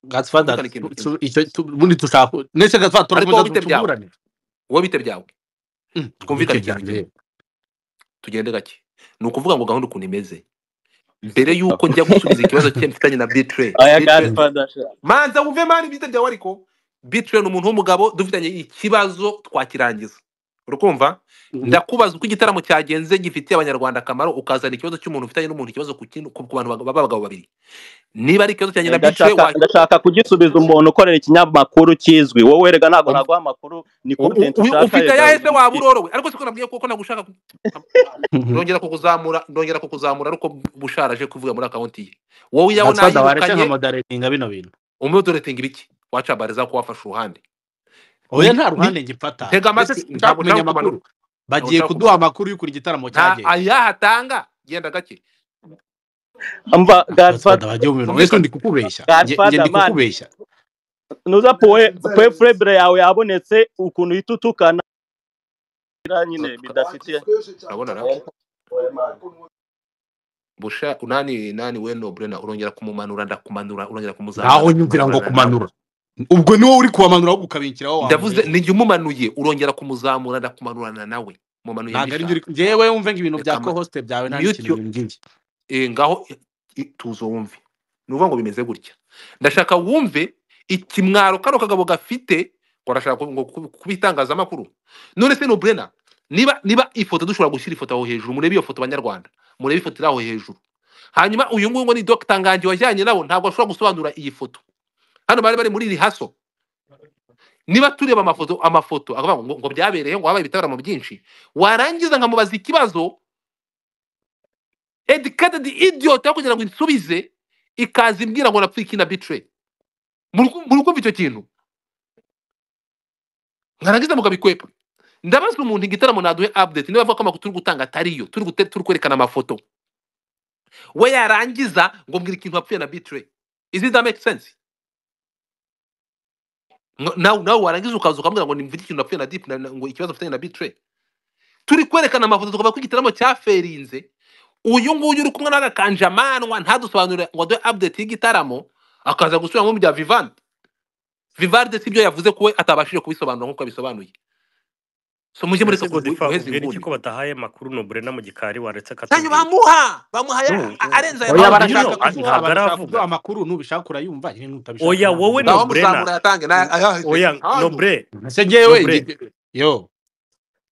gatufata kumvikana ikintu tu- kimwe tu- icyo tu- ubundi dushaka ndetse gatufata ariko wowe turakomeza bite byawe tuburane wowe bite byawe Mm, twumvikane bike ikintu byanjye kimwe tugende gake ni ukuvuga ngo gahunda ukuntu imeze mbere y'uko njya gusubiza ikibazo cye mfitanye na bitre aya bitre gatfada sha manza wumve mani bite byawe ariko bitre ni umuntu w'umugabo dufitanye ikibazo twakirangiza urukumva ndakubaza uko igitaramo cyagenze gifitiye abanyarwanda akamaro ukazana ikibazo cy'umuntu ufitanye n'umuntu ikibazo ku kintu- ku- ku bantu baba- b'abagabo babiri niba ari ikibazo cyanjye na bitre ndashaka wa ndashaka kugisubiza umuntu ukorera ikinyamakuru kizwi wowe rega ntabwo um- naguha amakuru ni u- u- content u- ushaka ufite rega ayahe se waba ubishyire urorowe ariko siko nabwiye kuko nagushaka ku- ndongera kukuzamura ndongera kukuzamura ariko busharaje kuvuga muri akawunti ye wowe iyawe gatufata waretse nka nayirukanye moderatinga bino bintu umudoretinga ibiki wacabariza ko wafashe uruhande oya ni nta ni ruhande ngifata ntega ndetse amatwi sinshaka ntabwo kumenya ushaka kumanura amakuru ntabwo bagiye ushaka kuduha kumanura amakuru y'ukuntu igitaramo nta cyagenze ayahatanga genda gake mva gatufata gatfada bagiye mu bintu mwese twumvikane ndi kukubeshya njye njye gatfada ndi mani kukubeshya nuza pe furembure yawe yabonetse ukuntu uhita utukana nyine Ka- ka- bidafitiye urabona ra busha nani nani we nobrena urongera kumumanura ndakumanura urongera ntaho kumuzamura nyumvira ngo ndakumanura nawe kumanura ubwo ni wowe uri kubamanura wo gukabinkiraho ndavuze wambuyeho ninjye umumanuye urongera kumuzamura ndakumanurana nawe mumanuye ntabwo ari njye mbishaka uri njyewe wumve ngo ibintu bya reka ama- kohosite byawe nta n'ikintu mute bimbwiye eh, ngaho eh, eh, tuzo wumve ni ukuvuga ngo bimeze gutya ndashaka wumve ikimwaro kano kagabo gafite ngo arashaka ku- ngo ku- kuba itangazamakuru none se nobrena niba niba ifoto dushobora gushyira ifoto aho hejuru murebe iyo foto banyarwanda murebe ifoto iri aho hejuru hanyuma uyu nguyu ngo ni dogita nganji wajyanye nabo ntabwo ashobora gusobanura iyi foto hano bari bari muri rihaso niba tureba amafoto amafoto akavuga ngo, ngo byabereye ngo habaye ibitaramo byinshi warangiza nkamubaza ikibazo educated idiot aho kugira ngo insubize ikaza imbwira ngo napfike na bitray murukumva icyo kintu mwarangiza mukabikwepa ndabaza umuntu igitaramo naduhe update niba avuga ko amakuru turi gutanga atariyo turi gute- turi kwerekana amafoto we yarangiza ngo mbwira ikintu wapfuye na bitray is it that make sense Ngo- nawe nawe warangiza ukaza ukambwira ngo nimvuge ikintu napfuye na deep na- na- ngo ikibazo mfitanye na bitray turi kwerekana amafoto tukavuga ko igitaramo cyaferinze uyu nguyu uri kumwe n'agakanjamanwa ntadusobanurire ngo aduhe update y'igitaramo akaza gusubiramo mu bya vivant vivarde si byo yavuze ko we atabashije kubisobanura nk'uko yabisobanuye so mujye mbese mureka gu- gu- godifa guheza ubwira iki inguni ko batahaye amakuru no bre na mu gikari waretse ntayo akatubwira bamuha bamuhaye no a- arenze aya oya ntabwo makuru barashaka nino ah, kuduha ntabwo barashaka kuduha aravuga amakuru nubishaka urayumva nyine nutabishaka oya ntabwo wowe ntawe no bre na nzabikora wamuzamura yatange na- ayahereje oya no hanyu bre ese no njyewe bre ndi- yo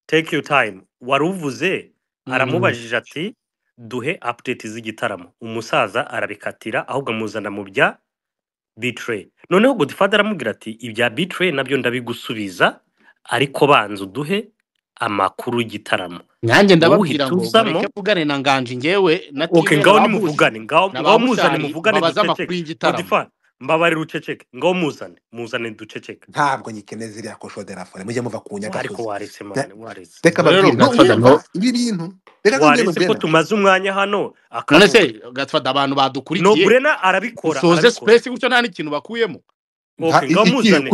take your time wari uvuze Mhm. aramubajije ati duhe update z'igitaramo umusaza arabikatira ahubwo amuzana mu bya bitray noneho godfather aramubwira ati ibya bitray nabyo ndabigusubiza ariko banza uduhe amakuru y'igitaramo nanjye wowe ndababwira uhita ngo mureke uzamo mvugane na nganji njyewe na ok tiwe ngaho na babushi nimuvugane ngaho na ngaho ba muzane bushari muvugane mbabaze amakuru duceceke y'igitaramo godfather mbabarira uceceke ngaho muzane muzane duceceke ntabwo nyikene ziriya kosho de la fore mujye muva ku ariko nyagasozi waretse Na- mani waretse reka ubwo rero babwire gatfada no ntubyumva ibi bintu reka ntubwire waretse ko nobrena tumaze umwanya hano none akavuga se gatfada abantu no badukurikiye brena arabikora dusoze arabikora space gutyo nta n'ikintu bakuyemo ok ngaho muzane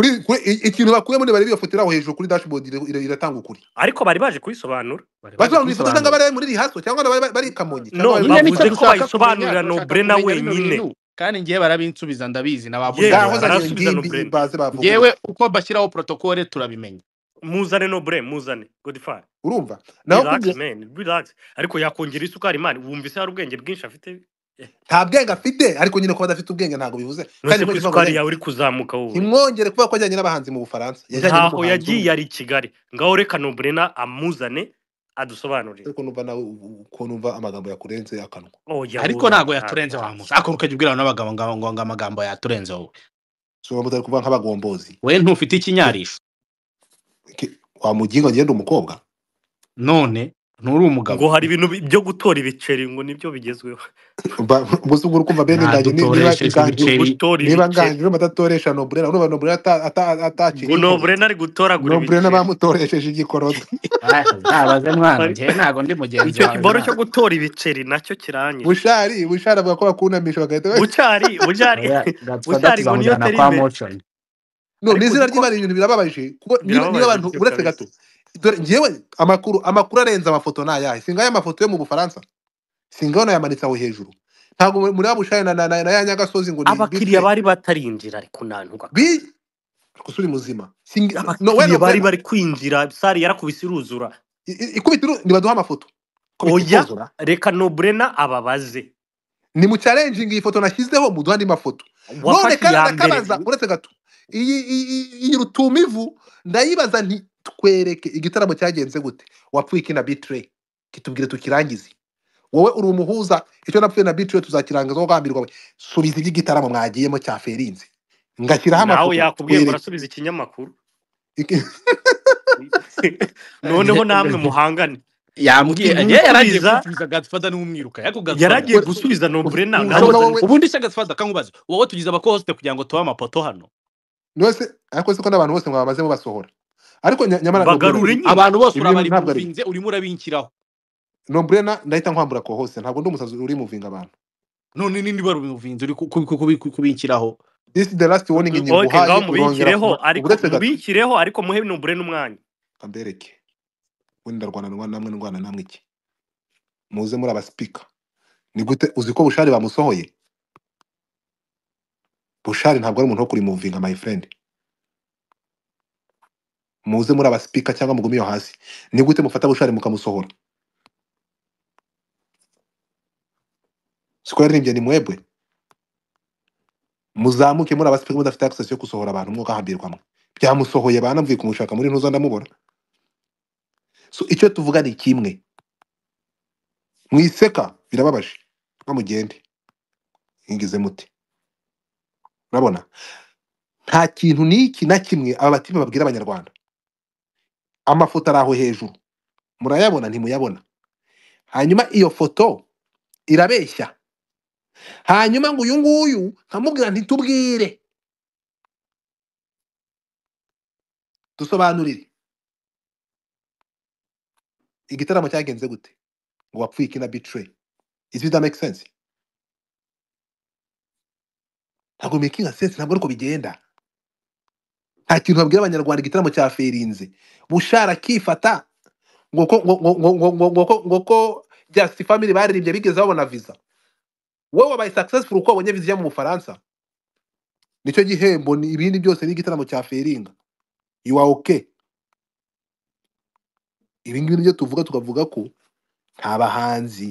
ikintu bakuye muri barebe iyo foto iri aho hejuru kuri dashboard ira- ira- iratanga ukuri ariko bari baje kubisobanura bari baje basobanura ifoto cyangwa kubisobanura bari muri rihaso cyangwa bari bari- bari i kamonyi cyangwa no bari nyine bari bavuze nicyo bushara ko dushaka kumenya bayisobanura no turashaka brena kumenya bino wenyine bintu kandi ngewe barabinsubiza ndabizi na ba bushari yewe ngaho za nyine barabinsubiza barasubiza no ngimbi brena baze bavuge ngewe gutya uko bashyiraho protokole turabimenya muzane no blame muzane godfather urumva naho relax kubye man relax ariko yakongera isukari imana wumvise hari ubwenge bwinshi afite nta bwenge afite ariko nyine kuba adafite ubwenge ntabwo bivuze kandi nonese ko mwese isukari mwabonye yawe uri kuzamuka wowe ntimwongere kuba ko ajyanye n'abahanzi mu bufaransa yajyanye ntaho n'umuhanzi umwe yagiye ari i kigali ngaho reka nobrena amuzane adusobanurire ariko numva nawe ubu- ubu- ukuntu umva amagambo yakurenze akanwa oya ariko wowe ntabwo ntabwo yaturenze wa musa ariko ukajya ubwira n'abagabo ngo ngo ngo amagambo yaturenze wowe so waba utari kuvuga nk'abagombozi we ntufite ikinyarisho Ki- wamuginga ngende umukobwa none nturi umugabo ngo hari ibintu bi- byo gutora ibiceri ngo nibyo bigezweho Ba- ubuse ubwo uri kumva bene ndajye ni- niba ntadutoreshejwe nganji ibiceri gutora niba ibiceri nganji urumva adatoresha noburena urumva noburena ata- ata- atakiri ngo imfubyi nobrena ari gutoragura noburena ibiceri bamutoresheje igikorodo ntabaze mwana Ari- njyewe ntabwo ndi mugenzi icyo wawe kibaro cyo mwana gutora ibiceri nacyo kiranyishe bushari bushari avuga ko bakunamisha bagahita ba- bucari bucari oya gatwa bucari ngo niyo datuzamujyana teri kwa imbere moconi no ni ariko izina uzi ko ry'imana ibintu birababaje kuko niba niba birababaje abantu sibyo uretse kabisa gato dore ngewe amakuru amakuru arenze amafoto ni ayahe singayo amafoto yo mu bufaransa singayo nayamanitse aho hejuru ntabwo muri wa bushari na, na, na, na ya nyagasozi ngo ni abakiriya bitre bari batarinjira ariko nantuka bi kabisa ariko si uri muzima Sing- no we abakiriya bari noburena bari kwinjira sari yarakubise iruzura I- I- ikubita iru- nibaduha amafoto ikubita oya ikozora reka nobrena ababaze ni mu challenging iyi foto nashyizeho muduha andi mafoto none wafashe kandi iya mbere ndakabaza uretse gato iyi iyi- iyi rutumivu ndayibaza nti twereke igitaramo cyagenze gute wapfuye iki na bitre kitubwire tukirangize wowe uri umuhuza icyo napfuye na bitre tuzakirangiza wagambirwa we subiza iby'igitaramo mwagiyemo cya ferinze ngashyiraho nawe amafoto yakubwiye ngo twereke arasubiza ikinyamakuru Iki- noneho namwe muhangane yambwiye uti yewe yaragiye musubiza gusubiza gatfada n'umwiruka ariko gatfada yaragiye ure- gusubiza nobrena nawe ubushoboka uza wowe ubundi se gatfada kamubaza wowe tugize abakohoste kugira ngo tube amapoto hano wese ariko siko n'abantu bose mwabamazemo basohora ariko nya- nyamara noburena bagarure nyine abantu bose ibi bintu ntabwo ari byo urabarimuvinze urimo urabinkiraho noburena ndahita nkwambura ko hose ntabwo ndi umusazi uri muvinga abantu none nini barubimuvinze uri ku- ku- ku- ku- ku- kubinkiraho this is the last warning njye oke ngaho nguhaye urongera mubikireho kuba ariko uburetse gato mubikireho ariko muhe nobrena umwanya kambereke we ndarwana ndwana namwe ndwana namwe iki muze muri abasipika ni gute uzi ko bushari bamusohoye bushari ntabwo ari umuntu wo kuri muvinga my friend muze muri abasipika cyangwa mugume iyo hasi ni gute mufata bushari mukamusohora siko yaririmbye ni mwebwe muzamuke muri abasipika mudafite access yo gusohora abantu mwogahambirwa mwe byamusohoye banamvuye kumushaka muri ntuzo ndamubona so icyo tuvuga ni kimwe mwiseka birababaje nka mugende mwigize muti urabona nta kintu n'iki na kimwe aba batima babwira abanyarwanda amafoto ari aho hejuru murayabona ntimuyabona hanyuma iyo foto irabeshya hanyuma ngo uyu nguyu nkamubwira ntitubwire dusobanurire igitaramo cyagenze gute ngo wapfuye iki na bitire izi bita make sense ntabwo making sense ntabwo ariko bigenda nta kintu babwira abanyarwanda igitaramo cya ferinze bushara akifata ngo ko ngo ngo ngo ngo ngo ko ngo ko just family baririmbye bigeze babona visa wowe wabaye successful uko wabonye visa ijya mu bufaransa nicyo gihembo ni ibindi byose n'igitaramo cya feringa you are okay ibi ngibi nibyo tuvuga tukavuga ko nta bahanzi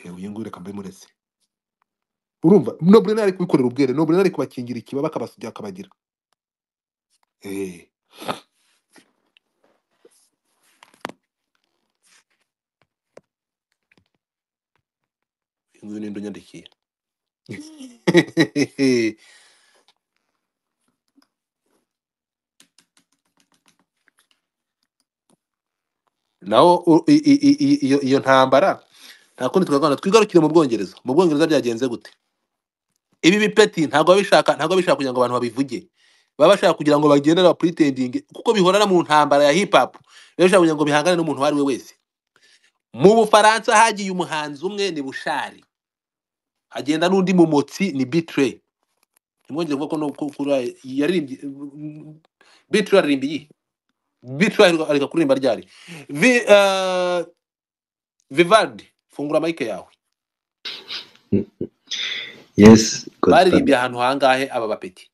Eh, uyu nguyu reka mbimuretse urumva no buri ari kubikorera ubwere no buri ari kubakingira ikibaba akabasujya akabagira Eh, uyu nguyu ni ndunyandikiye naho u- i- i- i- i- iyo iyo ntambara nta kundi twaganira twigarukire mu bwongereza mu bwongereza byagenze gute ibi bipeti ntabwo babishaka ntabwo babishaka kugira ngo abantu babivuge baba bashaka kugira ngo bagende na pretending kuko bihorana mu ntambara ya hip hop baba bashaka kugira ngo bihangane n'umuntu uwo ari we wese mu bufaransa hagiye umuhanzi umwe ni bushari hagenda n'undi mumotsi ni bitre ntimwongere kuvuga ko no- ko- ko yaririmbye bitre aririmba iyi bitre areka kuririmba ryari Vi- eh, vivaldi fungura mayike yawe yes baririmbye godfather ahantu hangahe aba bapeti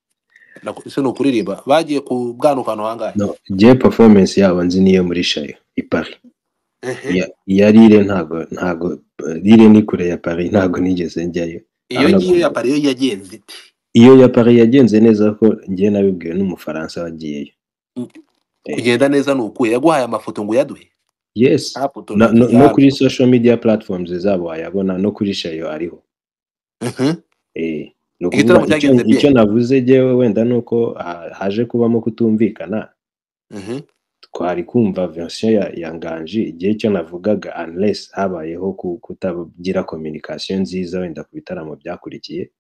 Naku- ese ni ukuririmba bagiye ku bwanuka ahantu hangahe no je performance yabo nzi niyo muri shayo i paris Ehe. iya iya rire ntago ntago rire ni kure ya paris ntago nigeze njyayo iyo ahubwo ngiyo ya pari yo yagenze ite iyo ya paris yagenze neza ko njye nabibwiwe n'umufaransa wagiyeyo Eh, kugenda neza ni ukuye yaguhaye amafoto ngo uyaduhe yes nta foto no, no, nagiye no hano kuri social media platforms zabo wayabona no kuri shayo ariho Ehe. Eh, ni ukuvuga igitaramo icyo cyagenze icyo bien navuze jyewe wenda ni uko ha- haje kubamo kutumvikana Ehe. twari kumva version ya, ya nganji igihe icyo navugaga unless habayeho ku- kutagira communication nziza wenda ku bitaramo byakurikiye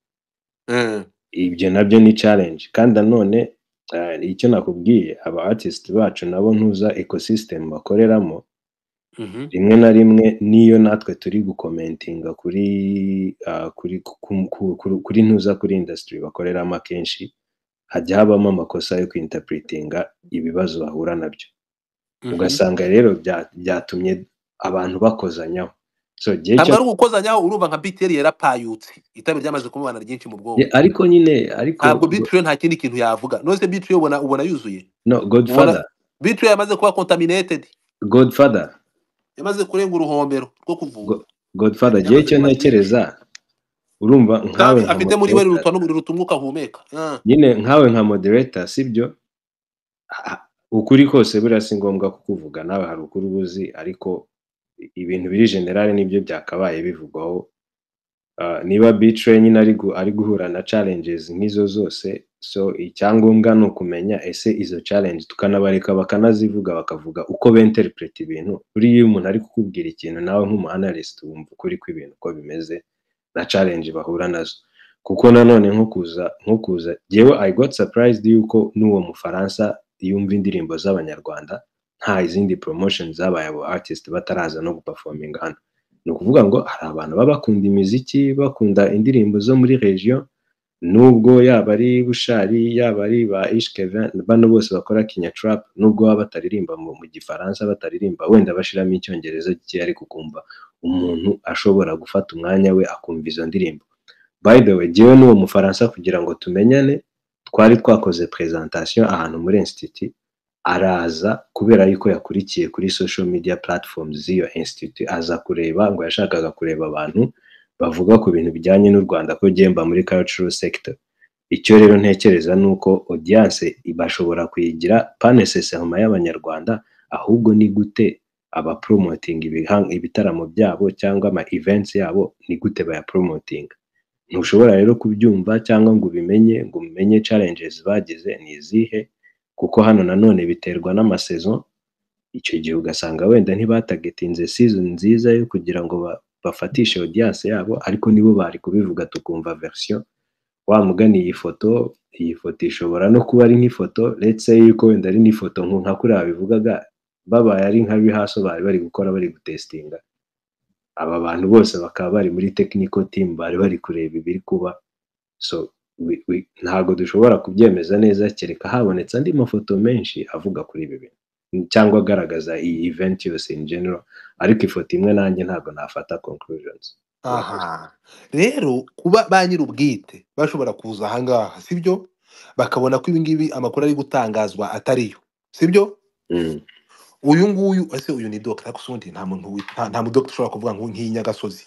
Eh. ibyo nabyo ni challenge kandi nanone eh, icyo nakubwiye aba artist bacu nabo ntuza ecosystem bakoreramo Mhm. rimwe na rimwe niyo natwe turi gukomentinga kuri ah, kuri ku, ku, ku, kuri ntuza kuri industry bakoreramo akenshi hajya habamo amakosa yo kwinterpretinga ibibazo bahura nabyo Mhm. ugasanga rero bya- byatumye abantu bakozanyaho so igihe ntabwo cyo ari ugukozanyaho urumva nka biteri yarapayutse itabi ryamaze kumubana ryinshi mu Ye, bwonko ariko nyine ariko ntabwo go- bitiri nta kindi kintu yavuga nose bitiri ubona ubona yuzuye no ubona godfather bitiri yamaze kuba contaminated godfather yamaze kurenga uruhombero rwo kuvugwa go- godfather ibintu igihe yamaze kuba cyo byinshi ntekereza urumva nkawe kandi nka afite muri we moderator riruta riruta umwuka ahumeka Ah. nyine nkawe nka moderator sibyo Ha- ukuri kose buriya si ngombwa kukuvuga nawe hari ukuri ubuzi ariko ibintu biri generale nibyo byakabaye bivugwaho Ah, niba bitre nyine ari gu- ari guhura na challenges nk'izo zose so icyangombwa ni ukumenya ese izo challenge tukanabareka bakanazivuga bakavuga uko beinterpret ibintu buriya iyo umuntu ari kukubwira ikintu nawe nk'umuanalyst wumva ukuri kw'ibintu uko bimeze na challenge bahura nazo kuko nanone nko kuza nko kuza jyewe i got surprised yuko n'uwo mufaransa yumva indirimbo z'abanyarwanda nta izindi promotion zabaye abo artist bataraza no guperforminga hano ni ukuvuga ngo hari abantu baba bakunda imiziki bakunda indirimbo zo muri region nubwo yaba ari bushari yaba ari ba ishkeva bano bose bakora kinya trap nubwo baba bataririmba mu, mu gifaransa bataririmba wenda bashiramo icyongereza gike ariko ukumva umuntu ashobora gufata umwanya we akumva izo ndirimbo by the way jyewe n'uwo mufaransa kugira ngo tumenyane twari twakoze presentation ahantu muri institut araza kubera yuko yakurikiye kuri social media platforms z'iyo institute aza kureba ngo yashakaga kureba abantu bavuga ku bintu bijyanye n'u Rwanda ko gemba muri cultural sector icyo rero ntekereza ni uko audience bashobora kuyigira panesesehoma y'abanyarwanda ahubwo ni gute abapromoting ibiha- ibitaramo byabo cyangwa ama events yabo ni gute bayapromotinga ntushobora rero kubyumva cyangwa ngo ubimenye ngo umenye challenges bagize ni izihe kuko hano nanone biterwa n'amasezo icyo gihe ugasanga wenda ntibatagetinze season nziza yo kugira ngo ba- bafatishe audience yabo ariko nibo bari kubivuga tukumva version wa mugani iyi foto iyi foto ishobora no kuba ari nk'ifoto let's say yuko wenda ari n'ifoto nku- nka kuriya bivugaga babaye ari nka rehearsal bari bari gukora bari gutestinga aba bantu bose bakaba bari muri technical team bari bari kureba ibiri kuba so we- we- ntabwo dushobora kubyemeza neza kereka habonetse andi mafoto menshi avuga kuri ibi bintu cyangwa agaragaza iyi event yose in general ariko ifoto imwe nanjye ntabwo nafata conclusions murakoze aha rero kuba ba nyir'ubwite bashobora kuza ahangaha sibyo bakabona ko ibingibi amakuru ari gutangazwa atariyo sibyo Mm. uyu nguyu ese uyu ni dogita ariko usundi nta muntu wi- nta nta mudogita ushobora kuvuga ngo nk'iyi nyagasozi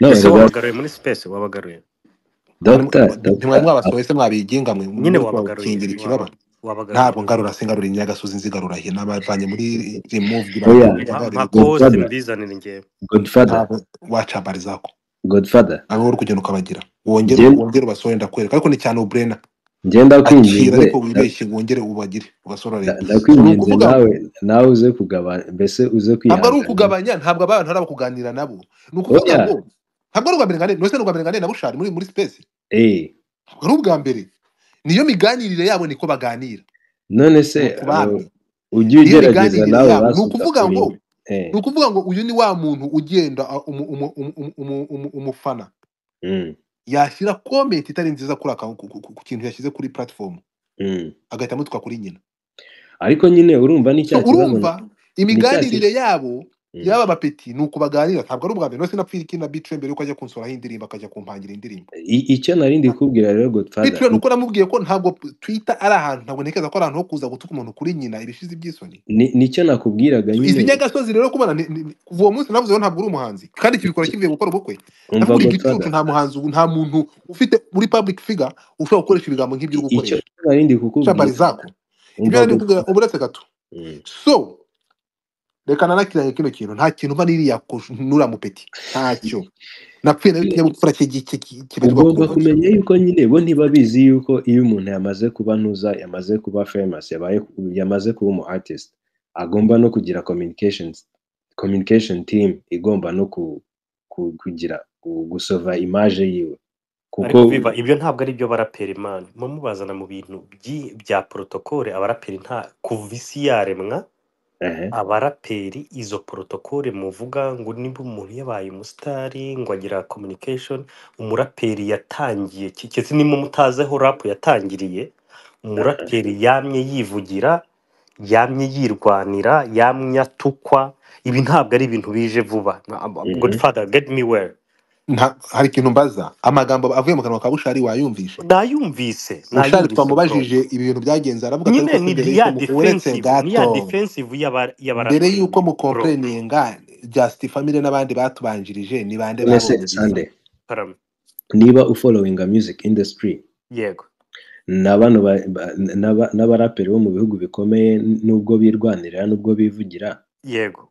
no ese rega wabagaruye muri space wabagaruye Mwari- doctor mwa- doctor ntimwari mwabasohoye se mwabigenga mwe nyine mwese wabagaruye mwakingira ikibaba waba wabagaruye ntabwo ngarura se ngarura nyagasozi nzigarura he n'abavanye muri removed oya bayikurura mpa ngarura inyuma mpa cause godfather unzanire njyewe godfather ntabwo wacambari zako godfather ntabwo uri kugenda ukabagira wongere njye wongere ubasohore ndakwereka ariko ni cyane uburena njye akira ndakwinginze ariko nda- wibeshye ngo wongere ubagire ubasororere nda- ni ndakwinginze ukuvuga ngo nawe nawe uze kugabanya mbese uze ntabwo ari kwihanganira ukugabanya ntabwo abantu hari kuganira nabo ni ukuvuga oya ngo ntabwo ari ubwa mbere nganira ni ubwa mbere nganira na bushari muri muri sipesi eh ntabwo ari ubwa mbere niyo miganirire yabo niko baganira none se ni uku uh, bamwe ujye niyo ugerageza miganirire nawe yabo ni basi ukuvuga ngo ugakoringa eh ni ukuvuga ngo uyu ni wa muntu ugenda a- umu- umu- umu- umu- umu- umu- umufana mm, yashyira komenti itari nziza kuri aka ku ku- ku kintu yashyize kuri platifomu mm. agahita amutwa kuri nyina ariko nyine urumva ni so cya kibazo na- urumva ni cya kibazo imiganirire yabo yaba abapeti ni uko baganira ntabwo ari ubwa mbere no sinapfira iki na bitre mbere yuko ajya kunsuraho indirimbo akajya kumpangira indirimbo I- icyo narindi kukubwira rero godfather bitre ni uko namubwiye ko ntabwo twitter ari ahantu ntabwo ntekereza ko ari ahantu ho kuza gutuka umuntu kuri nyina ibishizi by'isoni ni- nicyo nakubwiraga izi nyine nyagasozi rero kubona ni- ni- ni- kuva uwo munsi navuze ngo ntabwo uri umuhanzi kandi kibikora kivuye gukora ubukwe umva ndavuga igicucu godfather nta muhanzi ubu- nta muntu ufite muri public figure ushobora gukoresha ibigambo nk'ibyo uri i- icyo gukoresha narindi shabari kukubwira zako ibyo umva nari kukubwira godfather uburetse gato Mm. so reka nanakiranye kino kintu nta kintu mba niriya nura mupeti ntacyo napfuye nayo ikinyabupfura ki- ki- ki- kibarirwa ku ugomba rugoyi kumenya yuko nyine bo ntibabizi yuko iyo umuntu yamaze kuba ntuza yamaze kuba famous yabaye yamaze kuba umu artist agomba no kugira communications communication team igomba no ku, ku, kugira ku- gusova image yiwe kuko ariko biba ibyo ntabwo ari byo baraperi mani muba mubazana mu bintu byi- bya protokole abaraperi nta kuva isi yaremwa ehe abaraperi izo protokole muvuga ngo niba umuntu yabaye umusitari ngo agira communication umuraperi yatangiye kigeze nimba mutazeho rap yatangiriye ehe, umuraperi yamye yivugira yamye yirwanira yamye atukwa ibi ntabwo ari ibintu bije vuba mhm. godfather get me well Nta- hari ikintu mbaza amagambo avuye mu kanwa ka bushari wayumvishe nayumvise bushari nayumvise bro twamubajije ibintu byagenze aravuga ati nyine ariko se ni mbere ya yuko mu uretse defensive ni ya gato defensive y'aba- mbere y'uko y'abaraperi bro mukompereninga just family n'abandi batubanjirije ni bande none se babumvise sande karame niba ufollowing a music industry yego na bano ba- ba- n'aba- n'abaraperi bo mu bihugu bikomeye nubwo birwanirira nubwo bivugira yego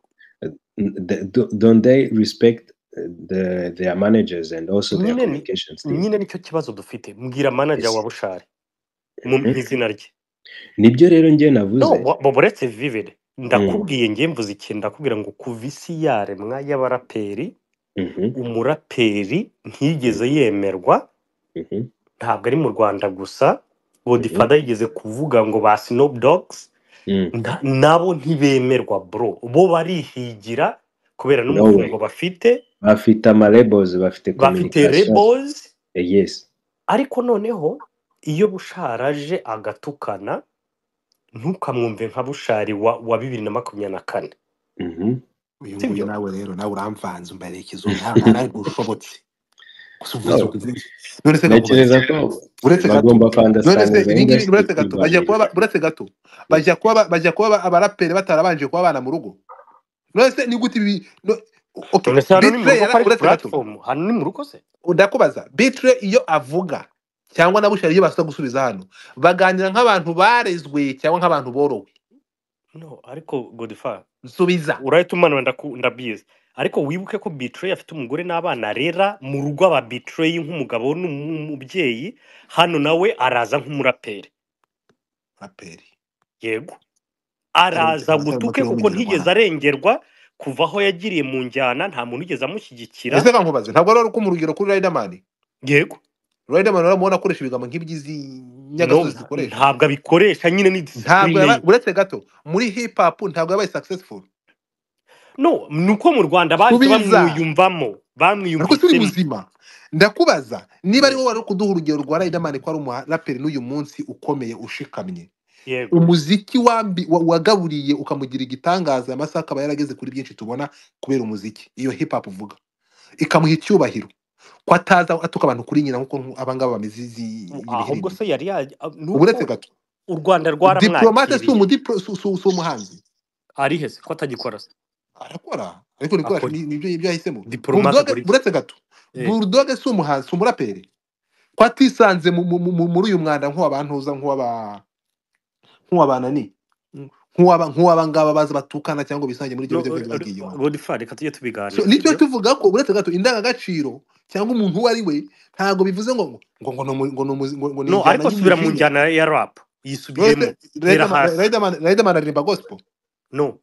the, do- don't they respect uh, the their managers and also their nyine ni communications team nyine nicyo kibazo dufite mbwira manager wa yes bushari Mhm. mumpe izina rye nibyo rero njye no navuze wa- wa- uretse vivid Mm, ndakubwiye ngiye mvuze ikintu ndakubwira ngo kuva isi yaremwa y'abaraperi mhm, umuraperi mm, ntiyigeze yemerwa mhm, ntabwo ari mu rwanda gusa mhm, godifada yigeze kuvuga ngo ba snob dogs mm. nta- nabo ntibemerwa bro bo barihigira kubera no way n'umufungo bafite bafite amalebels bafite bafite communication rebels Eh, yes ariko noneho iyo bushari aje agatukana ntukamwumve nka bushari wa, wa bibiri na makumyabiri na kane Mhm. uyu nguyu sibyo nawe rero nawe uramvanze umberekeza ubu nawe ntarantushobotse gusa uvuze no ukuntu none se gakubaza ntekereza ko uretse gato bagomba none se kwandastandiza ibi ngibi industry uretse gato bajya kuba ibanirira ba- uretse gato bajya kuba ba- bajya kuba ba- abaraperi batarabanje kuba abana mu rugo none se ni gute ibi no- okay none se hano ni mu bitre rugo yara ko ari uretse gato puratifomu hano ni mu rugo se ndakubaza bitre iyo avuga cyangwa na bushari iyo basuka gusubiza hano baganira nk'abantu barezwe cyangwa nk'abantu borowe no ariko godifa nsubiza urahita umanura ndaku- ndabizi ariko wibuke ko bitrey afite umugore n'abana arera mu rugo aba bitrey nk'umugabo n'umubyeyi hano nawe araza nk'umuraperi raperi yego atari araza atari gutuke umupira kuko w'umunyarwanda ntigeze arengerwa kuva aho yagiriye mu njyana nta muntu wigeze amushyigikira ese kankubaze ntabwo ari uko mu rugero kuri riderman yego riderman uramubona akoresha ibigambo nk'iby'izi no nyagasozi nta- zikoresha ntabwo abikoresha nyine ni ntabwo disipurine yaba ye uretse gato muri hip hop ntabwo yabaye successful no ni uko mu rwanda bahise subiza bamwiyumvamo ariko si uri bamwiyumvisemo muzima ndakubaza niba ari Mm, wowe wari kuduha urugero rwa Riderman ko ari umuraperi n'uyu munsi ukomeye ushikamye yego umuziki wambi wa- wagaburiye ukamugira igitangaza amasaha akaba yarageze kuri byinshi tubona kubera umuziki iyo hip hop uvuga ikamuha icyubahiro ko ataza atuka abantu kuri nyina nk'uko nku- abangaba bameze izi- iyi ahubwo mihirimo se yari yaje a- ni uburetse uko gato u rwanda diplomate si rwaramwakiriye umudipro- si- si- si umuhanzi ari hese ko atagikora se arakora ariko ni ibikoresho akora ni- nibyo ibyo yahisemo diplomate burudoge akora iki buretse gato Eh, burudoge si umuhanzi si umuraperi ko atisanze mu- mu- mu- muri uyu mwanda nk'uwabantuza nk'uwaba nk'uwabanani nk'uwaba nk'uwabangaba baza batukana cyangwa bisangiye muri ibyo no biyobyabwenge bagiye iwabo godifari reka tujye so tubiganira nicyo sibyo tuvuga ko uretse gato indangagaciro cyangwa umuntu uwo ari we ntabwo bivuze ngo ngo ngo ni umu- ngo ni umu- ngo- ngo ni no injyana ariko subira mu y'umujinya njyana ya rap nonese yisubiremo hera hasi Riderman aririmba gospel no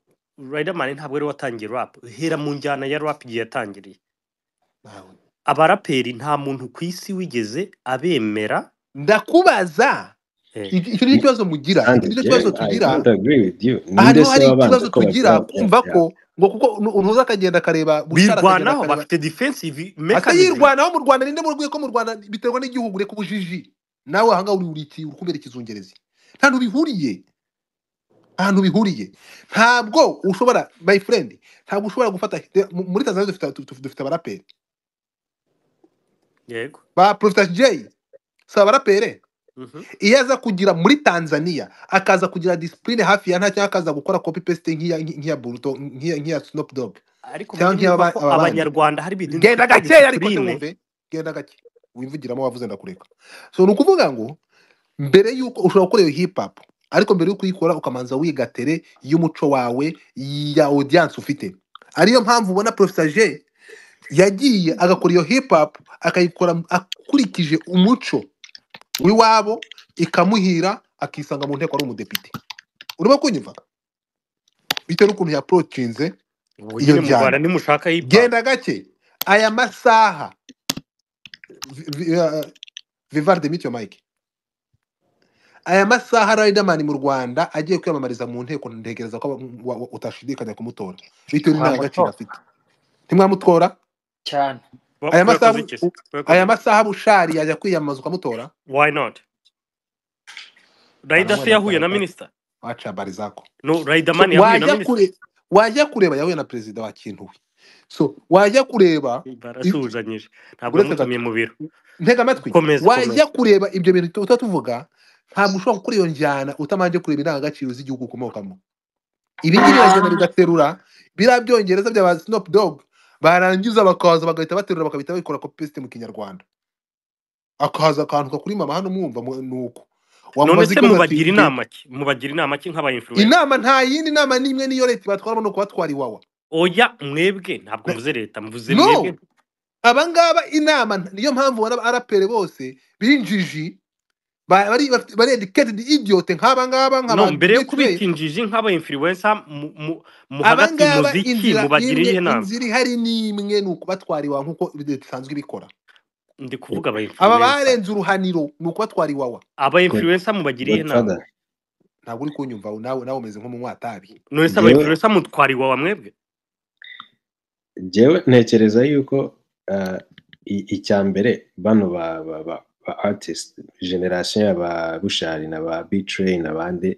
riderman ntabwo ari we watangiye rap hera mu njyana ya rap igihe yatangiriye Ntawe. abaraperi nta muntu ku isi wigeze abemera ndakubaza Eh, iki icyo nicyo kibazo mugira iki kandi nicyo je kibazo i tugira don't agree with you aha ninde niho se hari wabanje ikibazo ko bakora tugira kumva yeah. ko ngo kuko ntuza akagenda akareba bushara akagenda birwanaho akareba bafite defensive asa mechanism yirwanaho mu rwanda ninde mubwiye ko mu rwanda biterwa n'igihugu reka ubujiji nawe ahangaha uri uri iki uri kubera ikizungerezi nta bintu bihuriye ahantu bihuriye ntabwo ushobora my friend ntabwo ushobora gufata de- mu- muri tanzania dufite dufite- dufite abaraperi yego ba profita jay si abaraperi Mhm. iyo aza kugira muri tanzania akaza kugira disipurine hafi ya nta cyangwa akaza gukora copy paste nk'iya nk'iya buruto nk'iya nk'iya snop dog ariko mujye cyangwa nk'iya mwumva ba- ko aba bandi abanyarwanda hari ibintu genda twita gakeya ariko se disipurine wumve genda gake wimvugiramo wavuze ndakureka so ni ukuvuga ngo mbere y'uko ushobora gukora iyo hip hop ariko mbere yo kuyikora ukamanza wiga tere y'umuco wawe ya audience ufite ariyo mpamvu ubona professeur yagiye agakora iyo hip hop akayikora akurikije umuco w'iwabo ikamuhira akisanga mu nteko ari umudepite urimo kunyumva bitewe n'ukuntu yaprocinze ubu iyo nyine mu rwanda njyana nimushaka hipapu genda gake aya masaha vi- vi- uh, vivarde mityo mike aya masaha Riderman mu Rwanda agiye kwiyamamariza mu nteko ntekereza ko wa- wa- utashidikanya kumutora bitewe n'indangagaciro ntiwamutora afite ntimwamutora cyane Wa- aya masaha twakoze bu- iki se u- twakoze aya iki masaha bushari yajya kwiyamamaza ukamutora why not bana rayidasi mwana bara- yahuye na bara- minisita waca barizako no so rayidamani yahuye na wajya minisita kure wajya kureba yahuye na perezida wa kintu we so wajya kureba i- barasuhuzanyije ntabwo uretse gato yamutumiye mu biro ntega amatwi komeza wajya komeza kureba ibyo bintu tu- tuba tuvuga ntabwo ushobora gukora iyo njyana utabanje kureba indangagaciro z'igihugu ukomokamo ibi ngibi biragenda bigaterura biriya byongereza bya sinopu dogu barangiza bakaza bagahita baterura bagahita babikora kopi pesite mu kinyarwanda akaza akantu kuri mama hano mwumva mu- ni uko none wamubaza se ikibazo ati mubagira nge inama ki mubagira inama ki nk'aba influencer inama nta yindi nama n'imwe niyo leta batwaramo ni ukubatwara iwawa oya mwebwe ntabwo Na- mvuze leta mvuze mwebwe no abangaba inama niyo mpamvu ubona arapere bose binjiji ba- bari bafite- bari educated idiot nk'abangaba no nk'aba mbere yo bitwe kubita injiji nk'aba influencer mu, mu, muhagati abangaba muzi ki inzira mubagira imwe iyihe nama inzira ihari n'imwe ni ukubatwara iwawa nk'uko leta isanzwe ibikora ndi kuvuga aba aba influencer barenze uruhaniro ni ukubatwara iwawa aba influencer mubagira iyihe nama godfather ntabwo uri kunyumva nawe nawe umeze nk'umunyatabi none se aba njyewe influencer mutwara iwawa mwebwe njyewe ntekereza yuko ah, i- icya mbere bano ba ba ba ba artist generation ya ba bushari na ba bitray n'abandi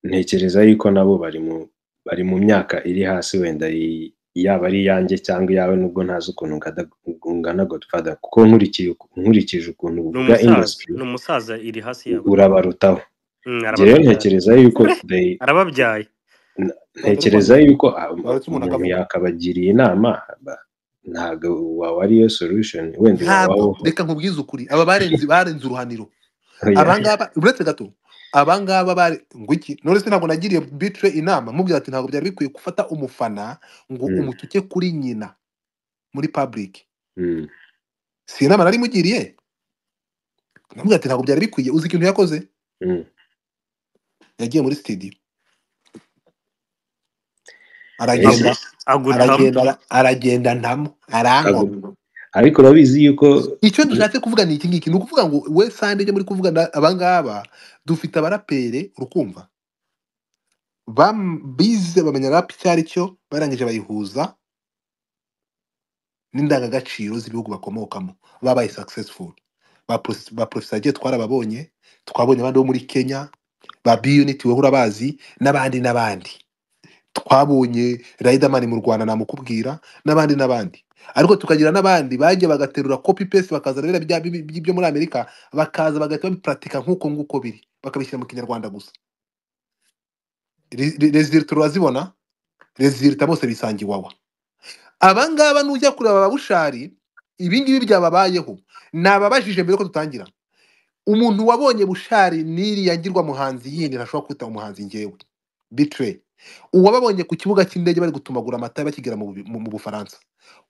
ntekereza yuko nabo bari mu bari mu myaka iri hasi wenda i- yaba ari iyanjye cyangwa iyawe nubwo ntazi ukuntu ngada- ungana godfather kuko nkurikije nkurikije ukuntu ni uvuga umusaza industry ni umusaza iri hasi yawe urabarutaho Mm, njyewe arababyara ntekereza yuko they arababyaye n- rwanda rwanda ntekereza yuko ah, baretse umuntu umuntu akavuga yakabagira inama ba- ntabwo waba ariyo solution wenda ntabwo wabaho reka nkubwize ukuri aba barenze barenze uruhaniro oya abangaba uretse gato abangaba bari ngo iki none se ntabwo nagiriye bitre inama mubwira ati ntabwo byari bikwiye gufata umufana ngo Mm, umutuke kuri nyina muri public mm, si inama nari mugiriye mubwira ati ntabwo byari bikwiye uzi ikintu yakoze mm. yagiye muri studio Ariko aragenda agutamo aragenda ara- aragenda ntamo agu- arankoma ariko urabizi yuko icyo dushatse kuvuga ni iki ngiki ni ukuvuga ngo we sande ibyo muri kuvuga na- abangaba dufite abarapere urukumva bam- bize bamenya rap icyo ari cyo barangije bayihuza n'indangagaciro z'ibihugu bakomokamo babaye successful ba Prof- ba professor twarababonye twabonye abandi bo muri kenya ba b unit wowe urabazi n'abandi n'abandi twabonye Riderman mu Rwanda namukubwira n'abandi n'abandi ariko tukagira n'abandi bajya bagaterura copy paste bakaza rero bya bi- bi- byo muri Amerika bakaza bagahita babiparatika nk'uko nguko biri bakabishyira mu kinyarwanda gusa resulta urazibona resulta bose bisanga iwawa abangaba nujya kureba ababushari ibingibi byababayeho nababajije mbere ko dutangira umuntu wabonye bushari n'iriya ngirwa muhanzi yindi ntashobora kwita umuhanzi ngewe bitre uwababonye ku kibuga cy'indege bari gutumagura amata bakigera mu, bu- mu, mu bufaransa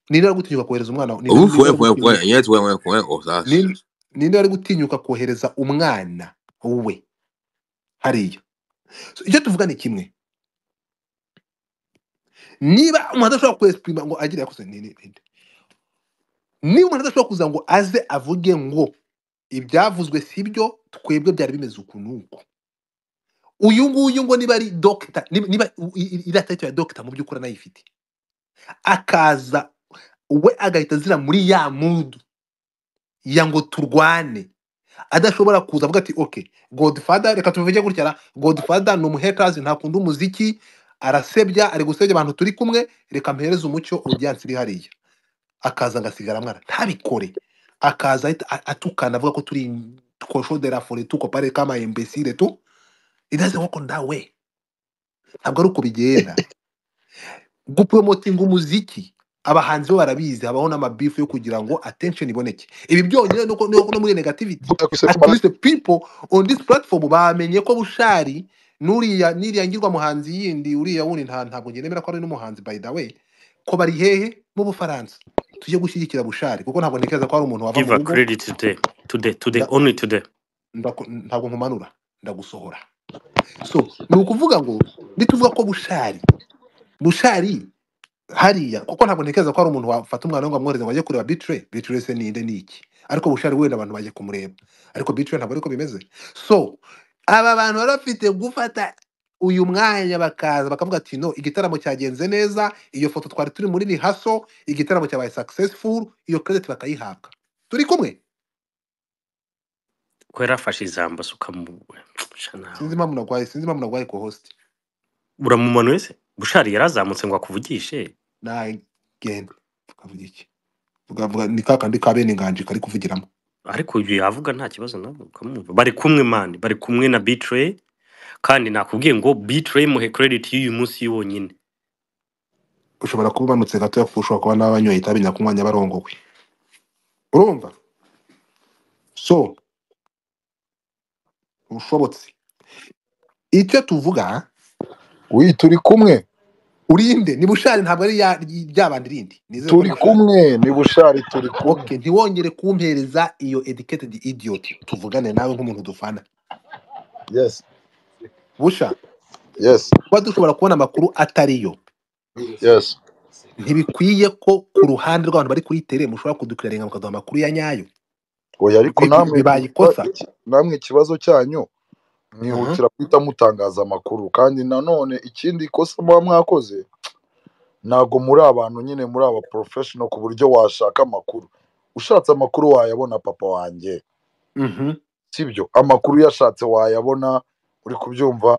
ninde wari gutinyuka kohereza umwana ninde Ubu ninde fue, wari fue, fue. gutinyuka Yes, fue, fue, fue. O sea, ninde, ninde wari gutinyuka kohereza umwana we hariya so, icyo tuvuga ni kimwe niba umuntu adashobora kwesipurima ngo agire yakoze ni- ni- ni- niba umuntu adashobora kuza ngo aze avuge ngo ibyavuzwe si byo twebwe byari bimeze uku n'uku uyu nguyu ngo niba ari dogita niba niba u- i- i- iriya title ya dogita mu by'ukuri anayifite akaza we agahita azira muri ya mudu ya ngo turwane adashobora kuza avuga ati okay godfather reka tubivuge gutya na godfather ni umuhetazi ntakunda umuziki arasebya ari gusebya abantu turi kumwe reka mpereze umucyo audience iri hariya akaza agasigara mwana ntabikore akaza ahita a- atukana avuga ko turi koshodera fore tu kopare kama imbesire tu it doesn't work on that way ntabwo ari uko bigenda gupromotinga umuziki abahanzi bo barabizi habaho n'amabifu yo kugira ngo attention iboneke ibi byonyine nuko nuko no muri negativity at least the people on this platform bamenye ko bushari n'uriya n'iriya ngirwa muhanzi yindi uriya wundi nta ntabwo njye nemera ko ari n'umuhanzi by the way ko bari hehe mu bufaransa tujye gushyigikira bushari kuko ntabwo ntekereza ko hari umuntu wava give mu a rugo credit today today today nda- only today ndaku- ntabwo nkumanura ndagusohora so ni ukuvuga ngo nituvuga ko bushari bushari hariya kuko ntabwo ntekereza ko hari umuntu wafata umwana we ngo amwohereze ngo ajye kureba bitire bitire se ninde ni iki ariko bushari wenda abantu bajya kumureba ariko bitire ntabwo ariko bimeze so aba bantu bari bafite gufata uyu mwanya bakaza bakavuga ati no igitaramo cyagenze neza iyo foto twari turi muri rihaso igitaramo cyabaye successful iyo credit bakayihabwa turi kumwe ko yarafashe ijambo asuka mu sha nawe sinzi impamvu nagwaye sinzi impamvu nagwaye ku host uramumanuye se bushari yarazamutse ngo akuvugishe nagenda tukavuga iki tukavuga ni ka kandi ka bene nganji kari kuvugiramo ariko uyu yavuga nta kibazo nabwo ukamwumva bari kumwe mani bari kumwe na bitray kandi nakubwiye ngo bitray muhe credit y'uyu munsi yonyine ushobora kuba umanutse gatoya kuko ushobora kuba n'abanyoye itabi nyakumwanya barongowe urumva so ushobotse icyo tuvuga wi turi kumwe urinde ni bushari ntabwo ari ya- ryabandi rindi nizere ko ari turi bushari kumwe ni bushari turi kumwe okay ntiwongere kumpereza iyo educated idiot tuvugane nawe nk'umuntu dufana yesi busha yesi kuba dushobora kubona amakuru atariyo yesi ntibikwiye ko ku ruhande rw'abantu bari kuri tere mushobora kudukirarenga mukaduha amakuru ya nyayo oya ariko Bibi- namwe bibaye ikiba- ikosa iki- namwe ikibazo cyanyu Mhm. mwihutira guhita mutangaza amakuru kandi nanone ikindi ikosa muba mwakoze ntabwo muri abantu nyine muri aba porofeshono ku buryo washaka amakuru ushatse amakuru wayabona papa wanjye Mhm. sibyo amakuru uyashatse wayabona uri kubyumva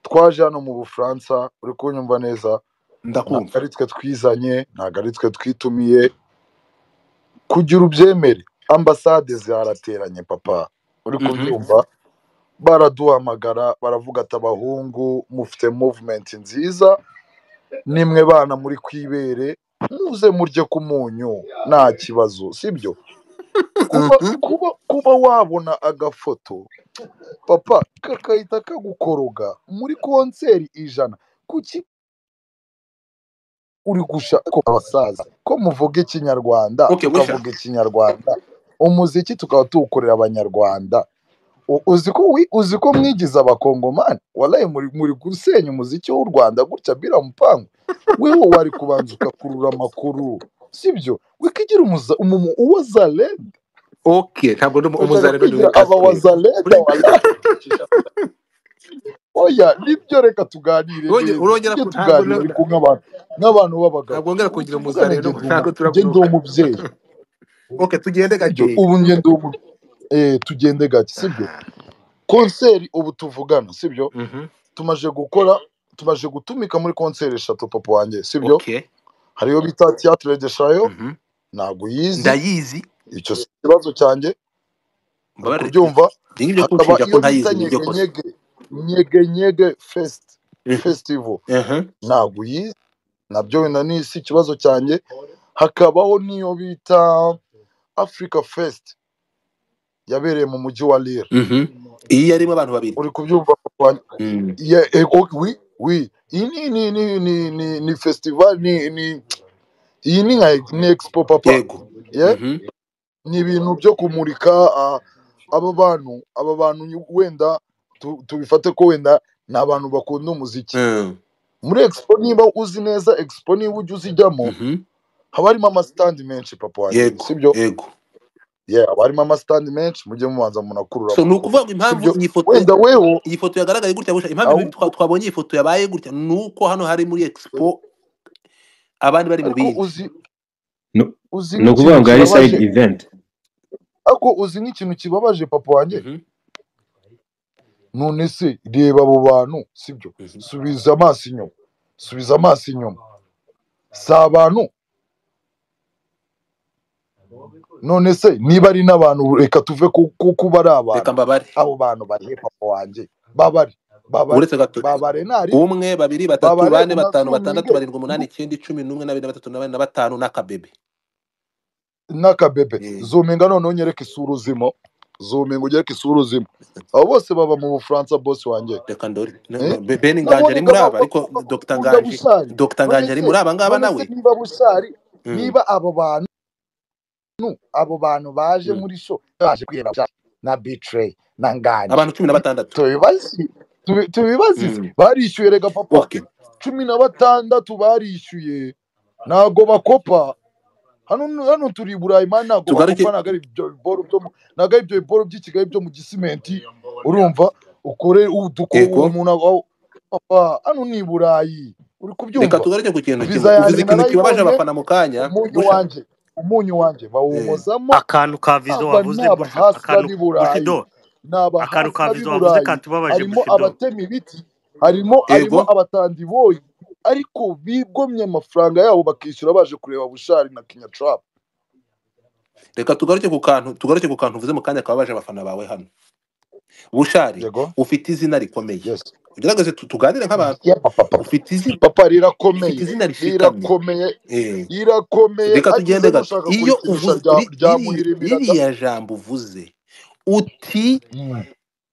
twaje hano mu bufaransa uri kunyumva neza ntabwo ndakumva ari twe twizanye ntabwo ari twe twitumiye kugira ubyemere ambasade zarateranye papa uri Mhm. kubyumva baraduhamagara baravuga ati abahungu mufite muvumenti nziza nimwe bana muri kwibere muze murye ku munyu nta kibazo sibyo kuba Mhm. kuba kuba wabona agafoto papa kakahita kagukoroga muri konseri ijana kuki uri gusha ko abasaza ko muvuga ikinyarwanda okay busha tukavuga ikinyarwanda umuziki tukaba tuwukorera abanyarwanda U- uzi ko wi- uzi ko mwigize abakongomani walayi muri muri gusenya umuziki w'u rwanda gutya bira mupangu wewe wari kubanza ugakurura amakuru sibyo wikigira umuza- umu- uwazalenda okay ntabwo ndi umu- urashaka umuzarendo ndi kwigira umukatolika abawazalenda walayi oya nibyo reka tuganire Wonge- neza urongera tujye ku- ntabwo tuganira na- ariko nk'abantu nk'abantu b'abagabo ntabwo ngera ubu kugira tuvugane umuzarendo njye ndi umu- ntabwo njye ndi turabyuka umubyeyi okay tugende sibyo gakeya ubu njye ndi umu- eh, tugende gake sibyo aha konseri ubu tuvugana sibyo mhm tumaze gukora tumaze gutumika muri konseri eshatu papa wanjye sibyo okay hariyo bita tiyatire de shayo mhm ntabwo uyizi ndayizi icyo si ikibazo cyanjye uri mbabare kubyumva nibyo hakaba kunshinja ko iyo bita ntayizi niryo kosa nyegenyege nyegenyege fesiti Mhm, fesitivo mhm. ntabwo uyizi nabyo wenda ni si ikibazo cyanjye hakabaho n'iyo bita afurika fesiti yabereye mu mujyi wa lire Mhm. iyi yarimo abantu babiri uri kubyumva papa wanjye Mm. Ye- eh, ok, oui, oui. Iyi ni, ni, ni, ni, ni, ni festival ni, ni, iyi ni nka ni expo papa yego yeah? Mhm, ni ibintu byo kumurika ah, aba bantu aba bantu nyu- wenda tu- tubifate ko wenda ni abantu bakunda umuziki mm, muri expo niba uzi neza expo niba ujya uzijyamo mhm. haba harimo amasitandi menshi papa wanjye yego sibyo yego yeah, haba harimo amasitandi menshi mujye mubanza munakurura so ni amakuru ukuvuga ngo impamvu sibyo iyi foto wenda wewe iyi foto yagaragaye gutya gusa impamvu ibi twa- ahubwo twabonye iyi foto yabaye gutya ni uko hano hari muri expo abandi bari mu ariko bindi uzi No- uzi ni ukuvuga ikintu ngo ari kibabaje side event ariko uzi nk'ikintu kibabaje papa wanjye none se reba abo bantu sibyo subiza amaso inyuma subiza amaso inyuma si abantu none se niba ari n'abantu reka tuve ku ku- kuba ari reka abantu mbabare abo bantu barihe papa wanjye babare babare uretse gato babare ntariho umwe babiri batatu babare bane batanu batandatu unacunge barindwi umunani icyenda icumi n'umwe na bine na batatu na bane na batanu n'akabebe n'akabebe Eh, zuminga noneho unyereke isura uzimo zuminga unyereke isura uzimo abo bose baba mu bufaransa bose wanjye reka ndore Ne- Eh? no, Be- ben nganje nabonye ari muri nk'aba aba ariko dr bakunda nganje bushari dr none nganje ari se muri aba ngaba none se nawe niba bushari Mm, niba abo bantu abo bantu baje mm. muri sho baje kwihera bushari na bitrey na nganje abantu cumi na Hmm? batandatu tubibazi tubi- tubibazize Mm, barishyuye rega papa okay cumi na batandatu barishyuye ntago bakopa hano hano turi i burayi mani ntabwo bakopa tugaruke ntabwo ari ibyo biboro byo mu- ntabwo ari ibyo biboro by'i kigali byo mu gisimenti urumva ukore uduko uwo eko muntu aba- aho- papa hano ni i burayi uri reka kubyumva tugaruke ku kintu kimwe viza uvuze yanjye ikintu kibabaje narayibonye abafana mu kanya umunyu busha wanjye umunyu wanjye Eh, bawumozamo akantu ka vizo aba ni wavuze busha abahasira akantu b'i burayi bushido ni akantu ka abahasira b'i vizo wavuze burayi katubabaje harimo bushido abatema ibiti harimo harimo ego abatandiboyi ariko bigomye amafaranga yabo bakishyura baje kureba bushari na kinyatrapu reka tugaruke ku kantu tugaruke ku kantu uvuze mu kanya kababaje abafana bawe hano bushari yego ufite izina rikomeye yes ugerageze tu- tuganire nk'abantu Yeah, papa papa ufite izina papa ufite rirakomeye izina rishikamye rirakomeye Eh, rirakomeye reka tugende agezemo gato ushaka iyo kurikinisha uvuze rya- ri- riri- ryamuhirimira da ririya jambo uvuze uti Mm.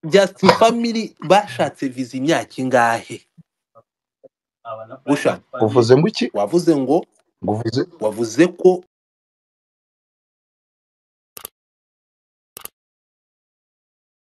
just family bashatse viza imyaka ingahe busha uvuze ngo iki wavuze ngo ngo uvuze wavuze ko